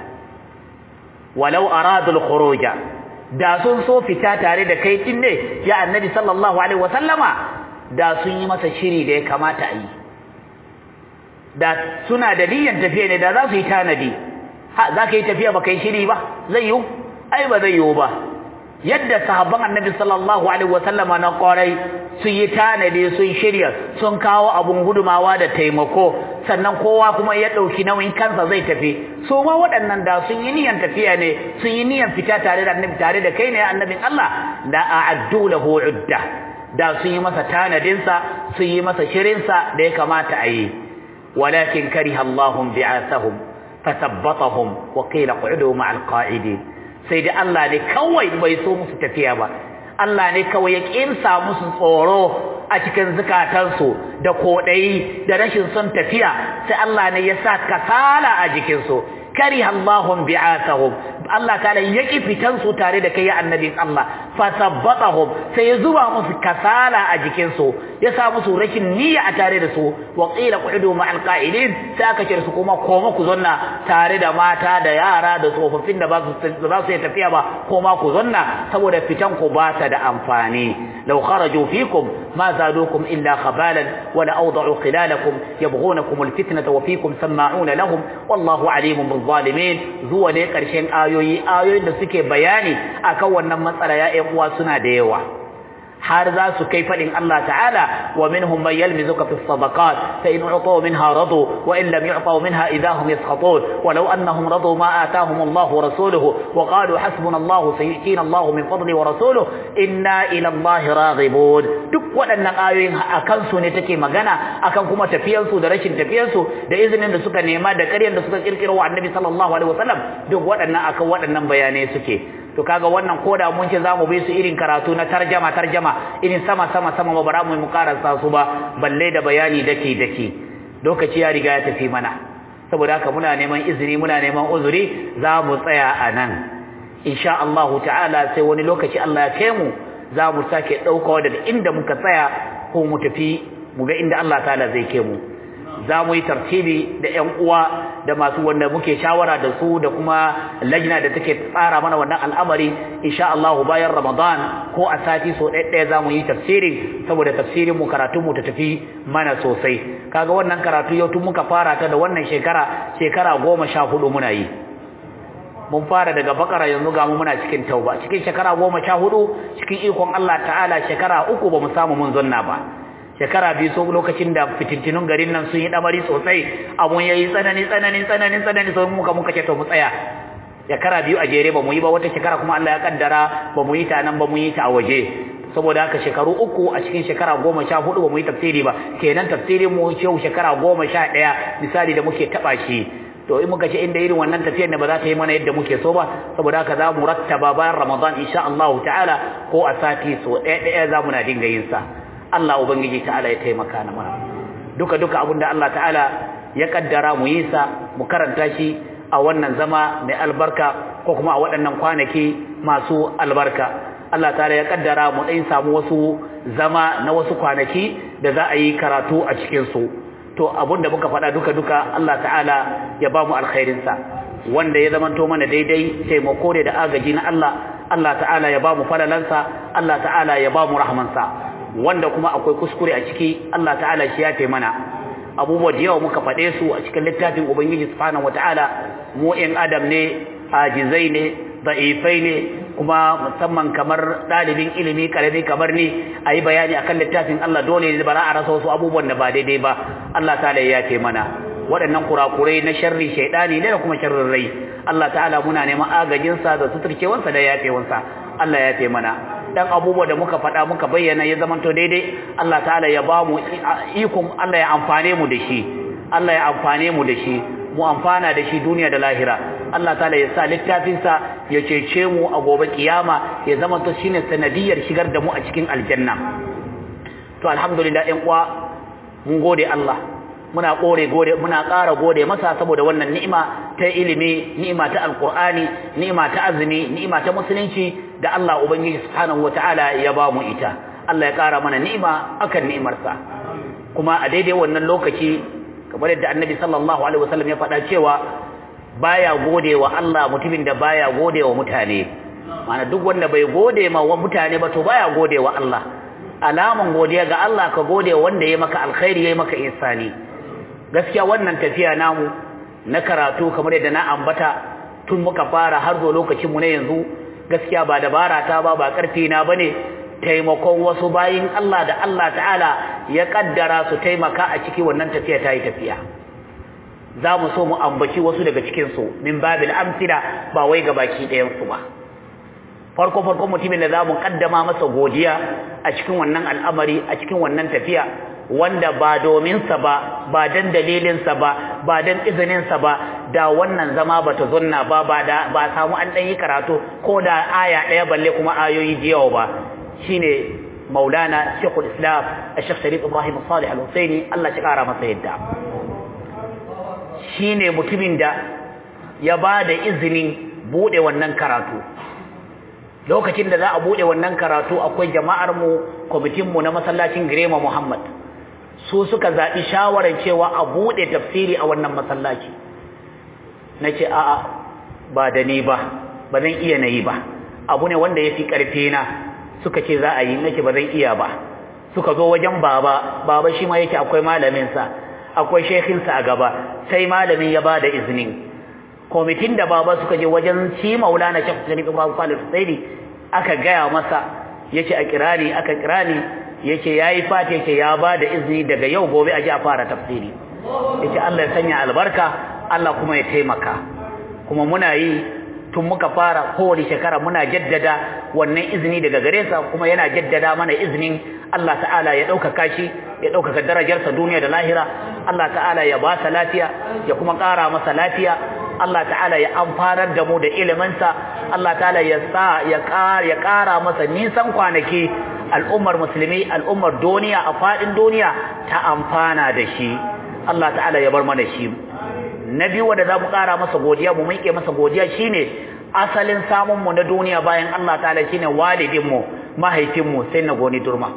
walau aradul khuruja da sun so fita tare da kai din ne ya annabi sallallahu alaihi wasallama da sun yi masa shiri da ya kamata a yi da suna da niyyar tafiya ne da za su yi tanadi ha za ka yi tafiya ba kai shiri ba zai yiwu ai ba zai yiwu ba yadda sahabban annabi sallallahu alaihi wasallama na kwarai sun yi tanadi sun shirya sun kawo abun gudumawa da taimako sannan kowa kuma ya ɗauki nauyin kansa zai tafi su ma waɗannan da sun yi niyyar tafiya ne sun yi niyyar fita tare da annabi tare da kai ne annabin Allah da a'addu lahu udda da sun yi masa tanadinsa sun yi masa shirinsa da ya kamata a yi walakin kariha Allahum bi'asahum fasabbatahum wa qila qu'udu ma'al qa'idin sai dai Allah ne kawai bai so musu tafiya ba Allah ne kawai ya kinsa musu tsoro a cikin zukatansu da kodayi da rashin son tafiya sai Allah ne ya sa kasala a jikinsu kariha Allahum bi'asahum Allah ta'ala yaki fitan su tare da kai ya annabin Allah fasabbatahum sai ya zuba musu kasala a jikin su ya sa musu rashin niyya a tare da su wa qila qudu ma'al qa'ilin sai aka ce su kuma koma ku zonna tare da mata da yara da tsofaffin da ba su ba su tafiya ba koma ku zonna saboda fitan ku ba ta da amfani law kharaju fikum ma zadukum illa khabalan wa la awda'u khilalakum yabghunakum alfitnata wa fikum sama'una lahum wallahu alimun bil zalimin zuwa ne karshen ayoyi ayoyin da suke bayani akan wannan matsala ya ƴan uwa suna da yawa har za su kai fadin Allah ta'ala wa minhum man yalmizuka fi sadaqat fa in u'tu minha radu wa in lam yu'tu minha idahum yaskhatun walau annahum radu ma atahum Allah wa rasuluhu wa qalu hasbuna Allah sayu'tina Allah min fadli wa rasuluhu inna ila Allah raghibun duk waɗannan ayoyin akan su ne take magana akan kuma tafiyan su da rashin tafiyan su da izinin da suka nema da ƙaryar da suka kirkiro wa Annabi sallallahu alaihi wasallam duk waɗannan akan waɗannan bayanai suke to kaga wannan koda mun ce zamu bi su irin karatu na tarjama tarjama irin sama sama sama ba bara mu mu karanta su ba balle da bayani dake dake lokaci ya riga ya tafi mana saboda haka muna neman izini muna neman uzuri za mu tsaya a nan insha Allah ta'ala sai wani lokaci Allah ya kai mu za mu sake daukawa daga inda muka tsaya ko mu tafi mu ga inda Allah ta'ala zai kai mu za mu yi tartibi da ƴan uwa da masu wanda muke shawara da su da kuma lajna da take tsara mana wannan al'amari insha Allah bayan Ramadan ko a sati so ɗaya za mu yi tafsirin saboda tafsirin mu karatu mu ta tafi mana sosai kaga wannan karatu yau tun muka fara ta da wannan shekara shekara goma sha hudu muna yi mun fara daga bakara yanzu ga mu muna cikin tauba cikin shekara goma sha hudu cikin ikon Allah ta'ala shekara uku ba mu samu mun zanna ba shekara biyu so lokacin da fitintinun garin nan sun yi damari sosai abun yayi tsanani tsanani tsanani tsanani sai muka muka ce to mu tsaya shekara biyu a jere ba mu yi ba wata shekara kuma Allah ya kaddara ba mu yi ta nan ba mu yi ta a waje saboda haka shekaru uku a cikin shekara goma sha hudu ba mu yi tafsiri ba kenan tafsirin mu yau shekara goma sha ɗaya misali da muke taɓa shi to in muka ce inda irin wannan tafiyar da ba za ta yi mana yadda muke so ba saboda haka za mu rattaba bayan Ramadan insha Allah ta'ala ko a sati so ɗaya ɗaya za mu na dinga yin sa Allah ubangiji ta'ala ya taimaka na mana duka duka abinda Allah ta'ala ya kaddara mu yi sa mu karanta shi a wannan zama mai albarka ko kuma a waɗannan kwanaki masu albarka Allah ta'ala ya kaddara mu ɗan samu wasu zama na wasu kwanaki da za a yi karatu a cikin su to abinda muka faɗa duka duka Allah ta'ala ya ba mu alkhairin sa wanda ya zamanto mana daidai taimako ne da agaji na Allah Allah ta'ala ya ba mu falalansa Allah ta'ala ya ba mu rahmansa wanda kuma akwai kuskure a ciki Allah ta'ala shi ya mana abubuwa da yawa muka faɗe su a cikin littafin ubangiji subhanahu wataala mu in adam ne ajizai ne da'ifai ne kuma musamman kamar ɗalibin ilimi karami kamar ni a yi bayani akan littafin Allah dole ne ba za a rasa wasu abubuwan da ba daidai ba Allah ta'ala ya ce mana waɗannan kurakurai na sharri shaidani ne da kuma sharrin rai Allah ta'ala muna neman agajinsa da suturcewansa da yafewansa Allah ya ce mana dan abubuwa da muka faɗa muka bayyana ya zamanto daidai Allah ta'ala ya ba mu ikon Allah ya amfane mu da shi Allah ya amfane mu da shi mu amfana da shi duniya da lahira Allah ta'ala ya sa littafinsa ya cece mu a gobe kiyama ya zamanto shine sanadiyar shigar da mu a cikin aljanna to alhamdulillah ɗan uwa mun gode Allah muna kore gode muna ƙara gode masa saboda wannan ni'ima ta ilimi ni'ima ta alqur'ani ni'ima ta azumi ni'ima ta musulunci da Allah ubangiji subhanahu wataala ya ba mu ita Allah ya ƙara mana ni'ima akan ni'imarsa kuma a daidai wannan lokaci kamar yadda annabi sallallahu alaihi wasallam ya faɗa cewa baya gode wa Allah mutumin da baya gode wa mutane mana duk wanda bai gode ma wa mutane ba to baya gode wa Allah alaman godiya ga Allah ka gode wanda ya maka alkhairi ya maka ihsani gaskiya wannan tafiya namu na karatu kamar yadda na ambata tun muka fara har zo lokacin mu na yanzu gaskiya ba dabara ta ba ba karfi na bane taimakon wasu bayin Allah da Allah ta'ala ya kaddara su taimaka a ciki wannan tafiya ta yi tafiya za mu so mu ambaci wasu daga cikinsu min babil amsila ba wai ga baki ɗayansu ba farko farko mutumin da za mu kaddama masa godiya a cikin wannan al'amari a cikin wannan tafiya wanda ba dominsa ba ba dan dalilinsa ba ba dan izininsa ba da wannan zama ba ta zunna ba ba da ba samu an ɗan yi karatu ko da aya ɗaya balle kuma ayoyi da yawa ba shine maulana shekul islam a shekh sharif ibrahim salih al-husaini allah shi kara masa yadda shine mutumin da ya ba da izinin buɗe wannan karatu lokacin da za a buɗe wannan karatu akwai jama'ar mu kwamitin mu na masallacin girema muhammad su suka zaɓi shawarar cewa a buɗe tafsiri a wannan masallaci na ce a'a ba da ni ba ba zan iya na yi ba abu ne wanda ya fi ƙarfi na suka ce za a yi nake ba zan iya ba suka zo wajen baba baba shi ma yake akwai malaminsa akwai shekinsa a gaba sai malamin ya ba da izinin kwamitin da baba suka je wajen shi maulana shekhu sharif ibrahim salih husaini aka gaya masa yace a kirani aka kirani yace yayi fata yace ya ba da izini daga yau gobe a ji a fara tafsiri yace Allah ya sanya albarka Allah kuma ya taimaka kuma muna yi tun muka fara kowace shekara muna jaddada wannan izini daga gare sa kuma yana jaddada mana izinin Allah ta'ala ya ɗaukaka shi ya ɗaukaka darajarsa duniya da lahira Allah ta'ala ya ba sa lafiya ya kuma ƙara masa lafiya Allah ta'ala ya amfanar da mu da iliminsa Allah ta'ala ya sa ya ƙara ya ƙara masa nisan kwanaki al'ummar musulmi al'ummar duniya a faɗin duniya ta amfana da shi Allah ta'ala ya bar mana shi na biyu wanda za mu ƙara masa godiya mu miƙe masa godiya shine asalin samun mu na duniya bayan Allah ta'ala shine walidin mu mahaifin mu sai na goni durma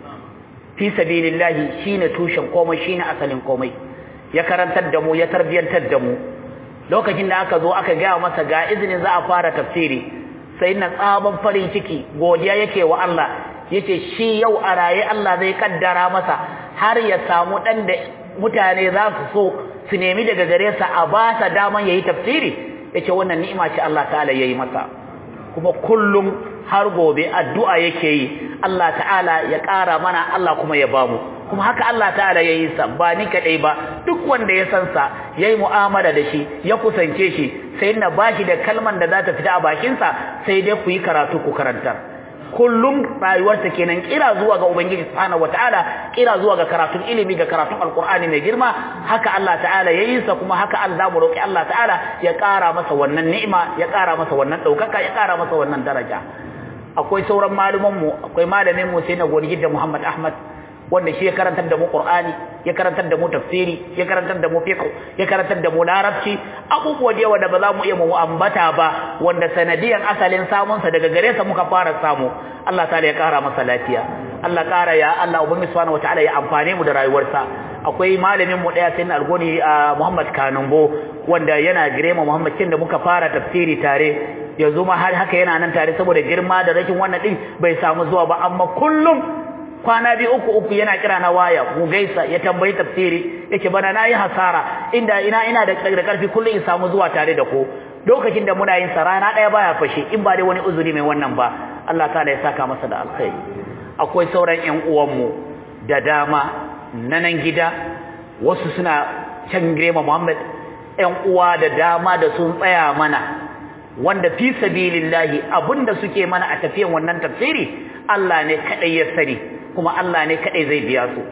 fi sabilillahi shine tushen komai shine asalin komai ya karantar da mu ya tarbiyantar da mu lokacin da aka zo aka gaya masa ga izinin za a fara tafsiri sai na tsaban farin ciki godiya yake wa Allah yace shi yau a raye Allah zai kaddara masa har ya samu dan da mutane za su so su nemi daga gare sa a ba sa daman yayi tafsiri yace wannan ni'ima ce Allah ta'ala yayi masa kuma kullum har gobe addu'a yake yi Allah ta'ala ya ƙara mana Allah kuma ya bamu kuma haka Allah ta'ala ya yi sa ba ni kaɗai ba duk wanda ya san sa ya yi mu'amala da shi ya kusance shi sai na ba shi da kalman da za ta fita a bakinsa sai dai ku yi karatu ku karantar kullum rayuwarsa kenan kira zuwa ga ubangiji subhanahu wataala kira zuwa ga karatun ilimi ga karatun alqur'ani mai girma haka Allah ta'ala ya yi sa kuma haka Allah mu roki Allah ta'ala ya ƙara masa wannan ni'ima ya ƙara masa wannan ɗaukaka ya ƙara masa wannan daraja akwai sauran malumanmu akwai malamin mu sai na goni da Muhammad Ahmad wanda shi ya karantar da mu Qur'ani ya karantar da mu tafsiri ya karantar da mu fiqh ya karantar da mu larabci abubuwa da yawa da ba za mu iya mu ambata ba wanda sanadiyan asalin samun sa daga gare sa muka fara samu Allah ta'ala ya kara masa lafiya Allah kara ya Allah ubangi subhanahu wataala ya amfane mu da rayuwarsa akwai malamin mu daya sai algoni Muhammad Kanumbo wanda yana girema Muhammad kin da muka fara tafsiri tare yanzu ma har haka yana nan tare saboda girma da rashin wannan din bai samu zuwa ba amma kullum kwana biyu uku uku yana kira na waya mu gaisa ya tambayi tafsiri yake bana nayi hasara inda ina ina da da karfi kullum in samu zuwa tare da ku lokacin da muna yin sa rana daya baya fashe in ba dai wani uzuri mai wannan ba Allah ta'ala ya saka masa da alkhairi akwai sauran ƴan uwanmu da dama na nan gida wasu suna can girema Muhammad ƴan uwa da dama da sun tsaya mana wanda fi sabilillahi abinda suke mana a tafiyan wannan tafsiri Allah ne kadai ya sani kuma Allah ne kadai zai biya su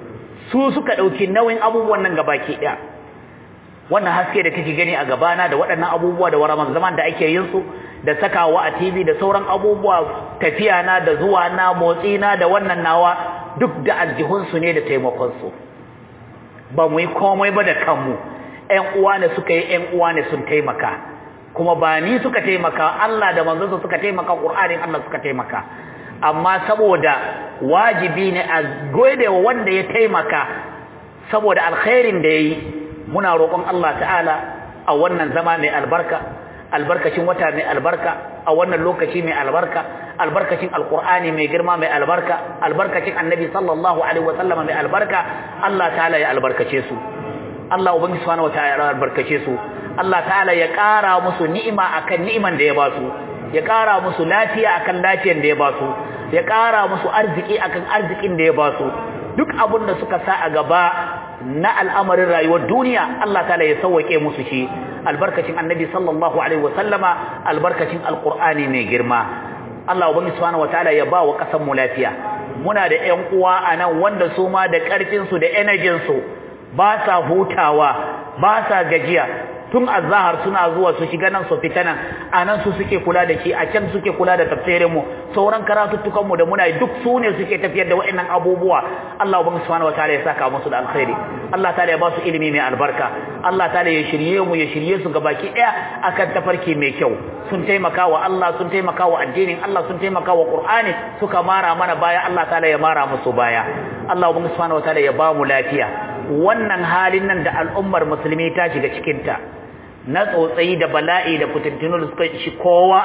su suka dauki nauyin abubuwan nan gabaki daya wannan haske da kake gani a gabana da waɗannan abubuwa da waraman zaman da ake yin su da sakawa a TV da sauran abubuwa tafiya na da zuwa na motsi na da wannan nawa duk da aljihun su ne da taimakon su ba mu yi komai ba da kanmu ƴan uwa ne suka yi ƴan uwa ne sun taimaka kuma ba ni suka taimaka Allah da manzonsa suka taimaka Qur'anin Allah suka taimaka amma saboda wajibi ne a gode wa wanda ya taimaka saboda alkhairin da yayi muna roƙon Allah ta'ala a wannan zama mai albarka albarkacin wata mai albarka a wannan lokaci mai albarka albarkacin alqur'ani mai girma mai albarka albarkacin annabi sallallahu alaihi wasallama mai albarka Allah ta'ala ya albarkace su Allah ubangi subhanahu wataala ya albarkace su Allah ta'ala ya ƙara musu ni'ima akan ni'iman da ya ba su ya ƙara musu lafiya akan lafiyan da ya ba su ya ƙara musu arziki akan arzikin da ya ba su duk abin da suka sa a gaba na al'amarin rayuwar duniya Allah ta'ala ya sauwake musu shi albarkacin annabi sallallahu alaihi wasallama albarkacin alqur'ani mai girma Allah ubangi subhanahu wataala ya ba wa kasan mu lafiya muna da ƴan uwa anan wanda su ma da ƙarfin su da energy su ba sa hutawa ba sa gajiya tun azhar suna zuwa su shiga nan su fita nan anan su suke kula da shi a can suke kula da tafsirin mu sauran karatuttukan mu da muna duk su ne suke tafiyar da waɗannan abubuwa Allah ubangi subhanahu wataala ya saka musu da alkhairi Allah ta'ala ya ba su ilimi mai albarka Allah ta'ala ya shirye mu ya shirye su gabaki daya akan tafarki mai kyau sun taimaka wa Allah sun taimaka wa addinin Allah sun taimaka wa Qur'ani suka mara mana baya Allah ta'ala ya mara musu baya Allah ubangi subhanahu wataala ya ba mu lafiya wannan halin nan da al'ummar musulmi ta shiga cikin ta na tsotsayi da bala'i da fitintunu da suka shi kowa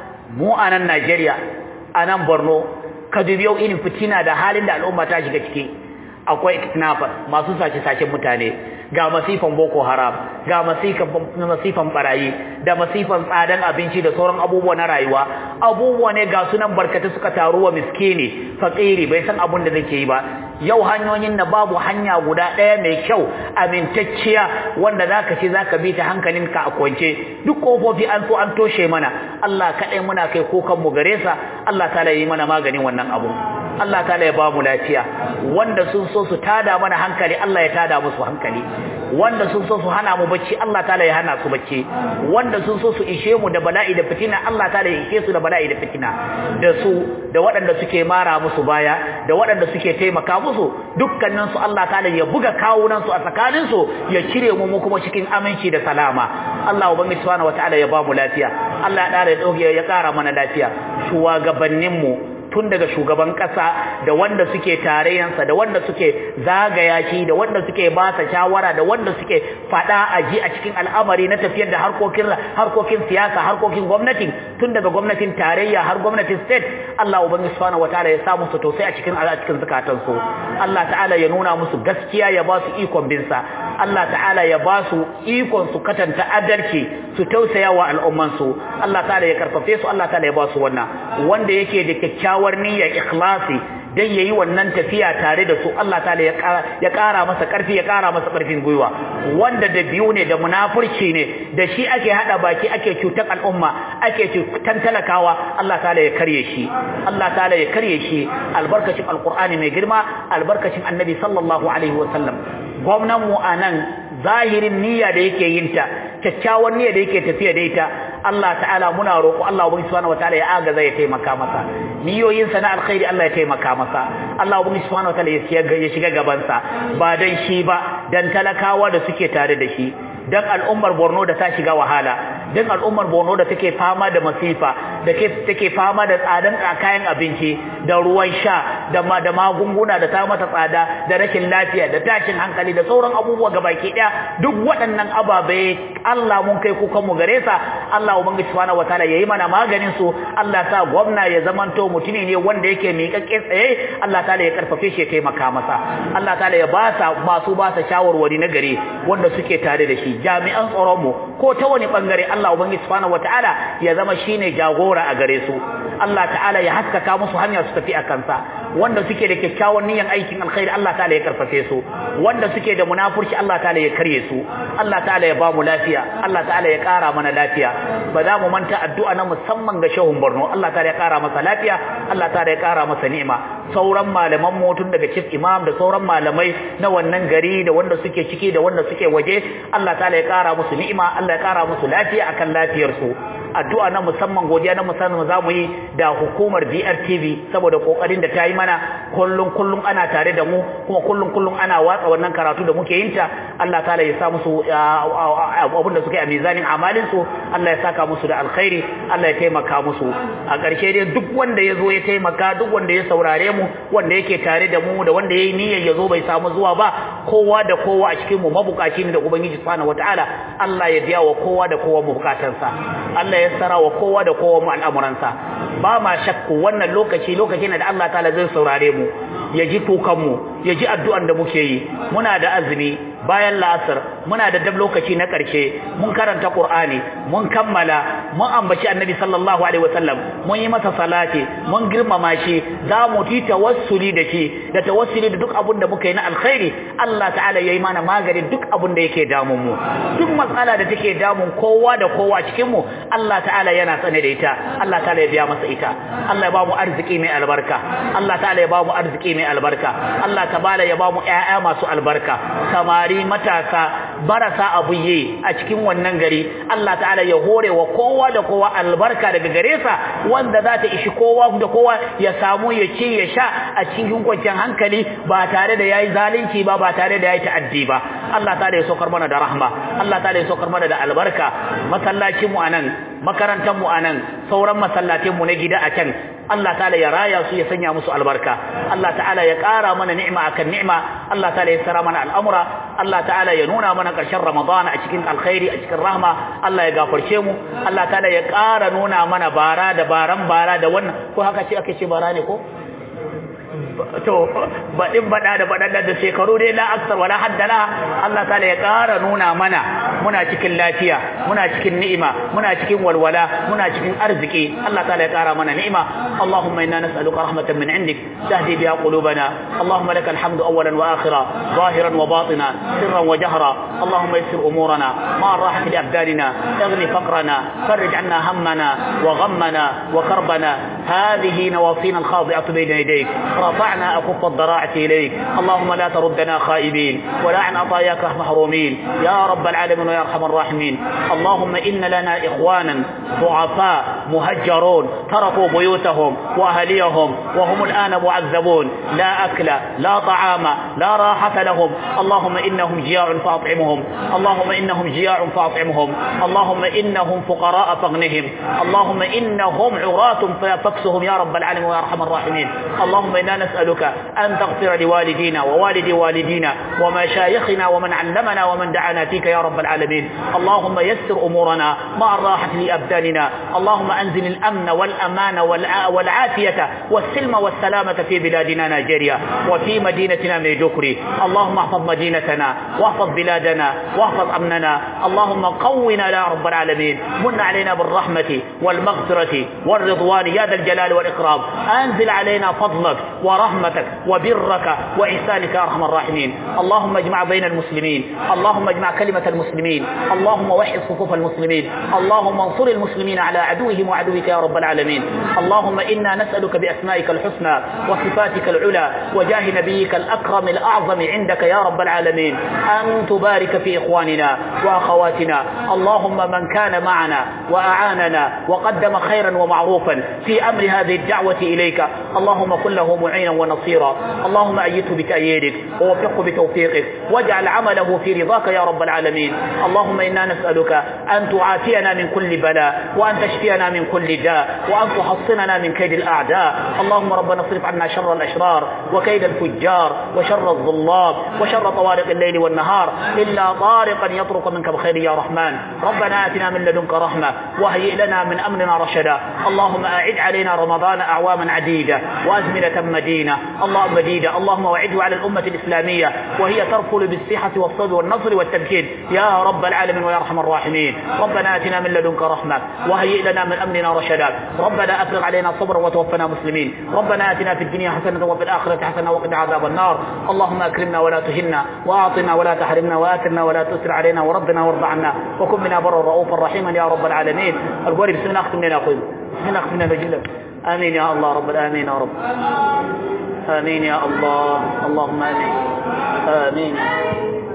mu a nan Najeriya a nan Borno ka dubi yau irin fitina da halin da al'umma ta shiga ciki akwai kidnappers masu sace-sacen mutane ga masifan boko haram ga masifan barayi da masifan tsadan abinci da sauran abubuwa na rayuwa abubuwa ne ga sunan barkata suka taru wa miskini fakiri bai san abun da zake yi ba yau hanyoyin da babu hanya guda ɗaya mai kyau amintacciya wanda zaka ce zaka bi ta hankalinka a kwance duk kofofi an so an toshe mana Allah kaɗai muna kai kokan mu gare sa Allah ta yi mana maganin wannan abu Allah ta'ala ya ba mu lafiya wanda sun so su tada mana hankali Allah ya tada musu hankali wanda sun so su hana mu bacci Allah ta'ala ya hana su bacci wanda sun so su ishe mu da bala'i da fitina Allah ta'ala ya ishe su da bala'i da fitina da su da waɗanda suke mara musu baya da waɗanda suke taimaka musu dukkanin su Allah ta'ala ya buga kawunan su a tsakanin su ya cire mu mu kuma cikin aminci da salama Allah ubangiji subhanahu wataala ya ba mu lafiya Allah ya dauke ya kara mana lafiya shugabannin mu tun daga shugaban kasa da wanda suke tarayyansa da wanda suke zagaya shi da wanda suke ba sa shawara da wanda suke fada aji a cikin al'amari na tafiyar da harkokin harkokin siyasa harkokin gwamnati tun daga gwamnatin tarayya har gwamnatin state Allah ubangiji subhanahu wataala ya sa musu tausayi a cikin a cikin zakatan su Allah ta'ala ya nuna musu gaskiya ya ba su ikon bin sa Allah ta'ala ya ba su ikon su katanta adalci su tausaya wa al'umman su Allah ta'ala ya karfafe su Allah ta'ala ya ba su wannan wanda yake da kyakkyawa kyakkyawar niyyar ikhlasi dan yayi wannan tafiya tare da su Allah ta'ala ya kara ya kara masa karfi ya kara masa karfin gwiwa wanda da biyu ne da munafurci ne da shi ake hada baki ake cutar al'umma ake cutar talakawa Allah ta'ala ya karye shi Allah ta'ala ya karye shi albarkacin alqur'ani mai girma albarkacin annabi sallallahu alaihi wa sallam gwamnan mu anan zahirin niyya da yake yin ta kyakkyawan niyya da yake tafiya da ita Allah ta'ala muna roƙo Allah ubangi subhanahu wataala ya agaza ya taimaka masa niyoyin sa na alkhairi Allah ya taimaka masa Allah ubangi subhanahu wataala ya shiga gaban sa ba dan shi ba dan talakawa da suke tare da shi dan al'ummar Borno da ta shiga wahala dan al'ummar Borno da take fama da masifa da take fama da tsadan kayan abinci da ruwan sha da ma da magunguna da ta mata tsada da rashin lafiya da tashin hankali da sauran abubuwa gabaki daya duk waɗannan ababe Allah mun kai kukan mu gare sa Allah ubangiji subhanahu wataala yayi mana maganin su Allah sa gwamna ya zamanto mutumi ne wanda yake miƙaƙƙe tsaye Allah ta'ala ya karfafe shi ya taimaka masa Allah ta'ala ya ba sa masu ba sa shawarwari na gare wanda suke tare da shi jami'an tsaron mu ko ta wani bangare Allah ubangiji subhanahu wataala ya zama shine jagora a gare su Allah ta'ala ya haskaka musu hanya su tafi akan sa wanda suke da kyakkyawan niyyar aikin alkhairi Allah ta'ala ya karfafe su wanda suke da munafurci Allah ta'ala ya karye su Allah ta'ala ya ba mu lafiya Allah ta'ala ya kara mana lafiya ba za mu manta addu'a na musamman ga shehun Borno Allah ta'ala ya kara masa lafiya Allah ta'ala ya kara masa ni'ima sauran malaman mu tun daga chief imam da sauran malamai na wannan gari da wanda suke ciki da wanda suke waje Allah ta'ala ya kara musu ni'ima Allah ya kara musu lafiya akan lafiyar su addu'a na musamman godiya na musamman za mu yi da hukumar DRTV saboda kokarin da ta yi mana kullum kullum ana tare da mu kuma kullum kullum ana watsa wannan karatu da muke yin ta Allah ta'ala ya sa musu abin da suke a mizanin amalin su Allah ya saka musu da alkhairi Allah ya taimaka musu a ƙarshe dai duk wanda ya zo ya taimaka duk wanda ya saurare mu wanda yake tare da mu da wanda ya yi niyyar ya zo bai samu zuwa ba kowa da kowa a cikin mu mabukaci ne da ubangiji subhanahu wataala Allah ya biya wa kowa da kowa bukatansa Allah ya sara wa kowa da kowa mu al'amuransa ba ma shakku wannan lokaci lokaci ne da Allah ta'ala zai saurare mu ya ji kukan mu ya ji addu'an da muke yi muna da azumi bayan la'asar muna da dab lokaci na ƙarshe mun karanta Qur'ani mun kammala mun ambaci Annabi sallallahu alaihi wasallam mun yi masa salati mun girmama shi za mu ti tawassuli da shi da tawassuli da duk abin da muka yi na alkhairi Allah ta'ala yayi mana magani duk abin da yake damun mu duk matsala da take damun kowa da kowa cikin mu Allah ta'ala yana sane da ita Allah ta'ala ya biya masa ita Allah ya ba mu arziki mai albarka Allah ta'ala ya ba mu arziki mai albarka Allah ta'ala ya ba mu ƴaƴa masu albarka samari matasa barasa abu yi a cikin wannan gari Allah ta'ala ya hore wa kowa da kowa albarka daga gare sa wanda za ta ishi kowa da kowa ya samu ya ci ya sha a cikin kwanciyar hankali ba tare da yayi zalunci ba ba tare da yayi ta'addi ba Allah ta'ala ya saukar mana da rahma Allah ta'ala ya saukar mana da albarka masallacin mu anan makarantar mu anan sauran masallatin mu na gida a can Allah ta'ala ya raya su ya sanya musu albarka Allah ta'ala ya ƙara mana ni'ima akan ni'ima Allah ta'ala ya sara mana al'amura Allah ta'ala ya nuna mana ƙarshen Ramadan a cikin alkhairi a cikin rahma Allah ya gafarce mu Allah ta'ala ya ƙara nuna mana bara da baran bara da wannan ko haka ce ake ce bara ne ko to baɗin baɗa da baɗaɗa da shekaru dai la aksar wala haddala Allah ta'ala ya ƙara nuna mana muna cikin lafiya muna cikin ni'ima muna cikin walwala muna cikin arziki Allah ta'ala ya ƙara mana ni'ima Allahumma inna nas'aluka rahmatan min indik tahdi biha qulubana Allahumma lakal hamdu awwalan wa akhira zahiran wa batina sirran wa jahra Allahumma yassir umurana ma rahati li abdanina اغني فقرنا فرج عنا همنا وغمنا وكربنا هذه نواصينا الخاضعة بين يديك رفعنا أكف الضراعة إليك اللهم لا تردنا خائبين ولا عن عطاياك محرومين يا رب العالمين ويا أرحم الراحمين اللهم إن لنا إخوانا ضعفاء مهجرون تركوا بيوتهم وأهليهم وهم الآن معذبون لا أكل لا طعام لا راحة لهم اللهم إنهم جياع فأطعمهم اللهم إنهم جياع فأطعمهم اللهم إنهم فقراء فاغنهم اللهم إنهم عراة فاكسهم يا رب العالمين ويا أرحم الراحمين اللهم إنا نسألك أن تغفر لوالدينا ووالد والدينا ومشايخنا ومن علمنا ومن دعانا فيك يا رب العالمين اللهم يسر أمورنا مع الراحة لأبداننا اللهم أنزل الأمن والأمان والعافية والسلم والسلامة في بلادنا نيجيريا وفي مدينتنا ميدوكري اللهم احفظ مدينتنا واحفظ بلادنا واحفظ أمننا اللهم قونا يا رب العالمين من علينا بالرحمة والمغفرة والرضوان يا ذا الجلال والإكرام أنزل علينا فضلك ورحمتك وبرك وإحسانك يا أرحم الراحمين اللهم اجمع بين المسلمين اللهم اجمع كلمة المسلمين اللهم وحد صفوف المسلمين اللهم انصر المسلمين على عدوهم وعدوك يا رب العالمين اللهم إنا نسألك بأسمائك الحسنى وصفاتك العلى وجاه نبيك الأكرم الأعظم عندك يا رب العالمين أن تبارك في إخواننا وأخواتنا اللهم من كان معنا وأعاننا وقدم خيرا ومعروفا في أمر هذه الدعوة إليك اللهم كن له معينا ونصيرا اللهم أيده بتأييدك ووفقه بتوفيقك واجعل عمله في رضاك يا رب العالمين اللهم إنا نسألك أن تعافينا من كل بلاء وأن تشفينا من كل داء وأن تحصننا من كيد الأعداء اللهم ربنا اصرف عنا شر الأشرار وكيد الفجار وشر الظلام وشر طوارق الليل والنهار إلا طارقا يطرق منك بخير يا رحمن ربنا آتنا من لدنك رحمة وهيئ لنا من أمرنا رشدا اللهم أعد علينا رمضان أعواما عديدة وأزمنة مدينة اللهم مديدة اللهم وعده على الأمة الإسلامية وهي ترفل بالصحة والصدر والنصر والتمكين يا رب العالمين ويا أرحم الراحمين ربنا آتنا من لدنك رحمة وهيئ لنا من أمرنا رشدا ربنا أفرغ علينا صبرا وتوفنا مسلمين ربنا آتنا في الدنيا حسنة وفي الآخرة حسنة وقنا عذاب النار اللهم أكرمنا ولا تهنا وأعطنا ولا تحرمنا وآثرنا ولا تؤثر علينا وردنا وارض عنا وكن منا برا رؤوفا رحيما يا رب العالمين القول بسم الله أختم لنا أخوي بسم الله أختم لنا نجلب آمين يا الله رب العالمين يا رب آمين يا الله اللهم آمين آمين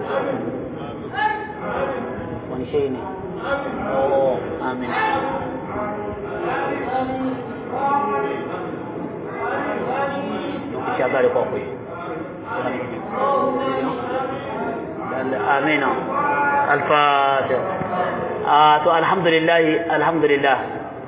ونشيني أوه آمين shagari kwakwai آمين الفاتح آه تو الحمد لله الحمد لله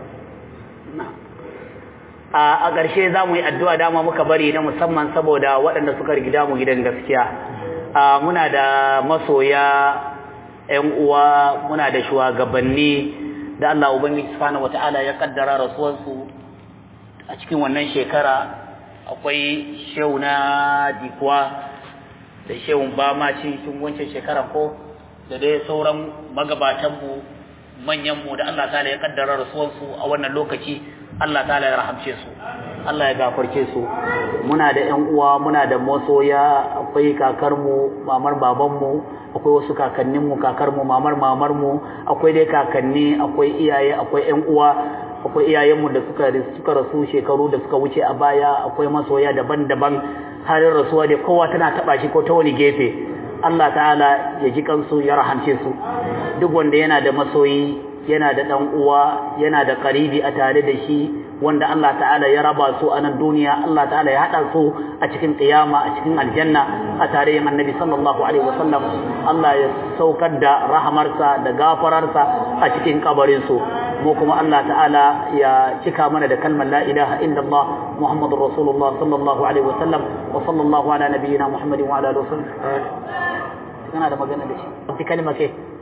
a ƙarshe za mu yi addu'a dama muka bari na musamman saboda waɗanda suka rigida mu gidan gaskiya muna da masoya ‘yan uwa muna da shugabanni da Allah Ubangiji Subhanahu wata'ala ya kaddara rasuwarsu a cikin wannan shekara akwai shehu na dikuwa da shehun bama cikin wancan shekara ko da dai sauran magabatanmu manyanmu da Allah ta'ala ya kaddara rasuwarsu a wannan lokaci Allah ta'ala ya rahamce su Allah ya gafarce su muna da ƴan uwa muna da masoya akwai kakarmu mamar babanmu akwai wasu kakanninmu kakarmu mamar mamarmu akwai dai kakanni akwai iyaye akwai ƴan uwa akwai iyayenmu da suka suka rasu shekaru da suka wuce a baya akwai masoya daban-daban halin rasuwa da kowa tana taba shi ko ta wani gefe Allah ta'ala ya ji kansu ya rahamce su duk wanda yana da masoyi yana da dan uwa yana da karibi a tare da shi wanda Allah ta'ala ya raba su a nan duniya Allah ta'ala ya hada su a cikin kiyama a cikin aljanna a tare da annabi sallallahu alaihi wasallam Allah ya saukar da rahamarsa da gafararsa a cikin kabarin su mu kuma Allah ta'ala ya cika mana da kalmar la ilaha illallah muhammadur rasulullah sallallahu alaihi wasallam wa sallallahu ala nabiyyina muhammadin wa ala alihi wasallam kana da magana da shi kalma ke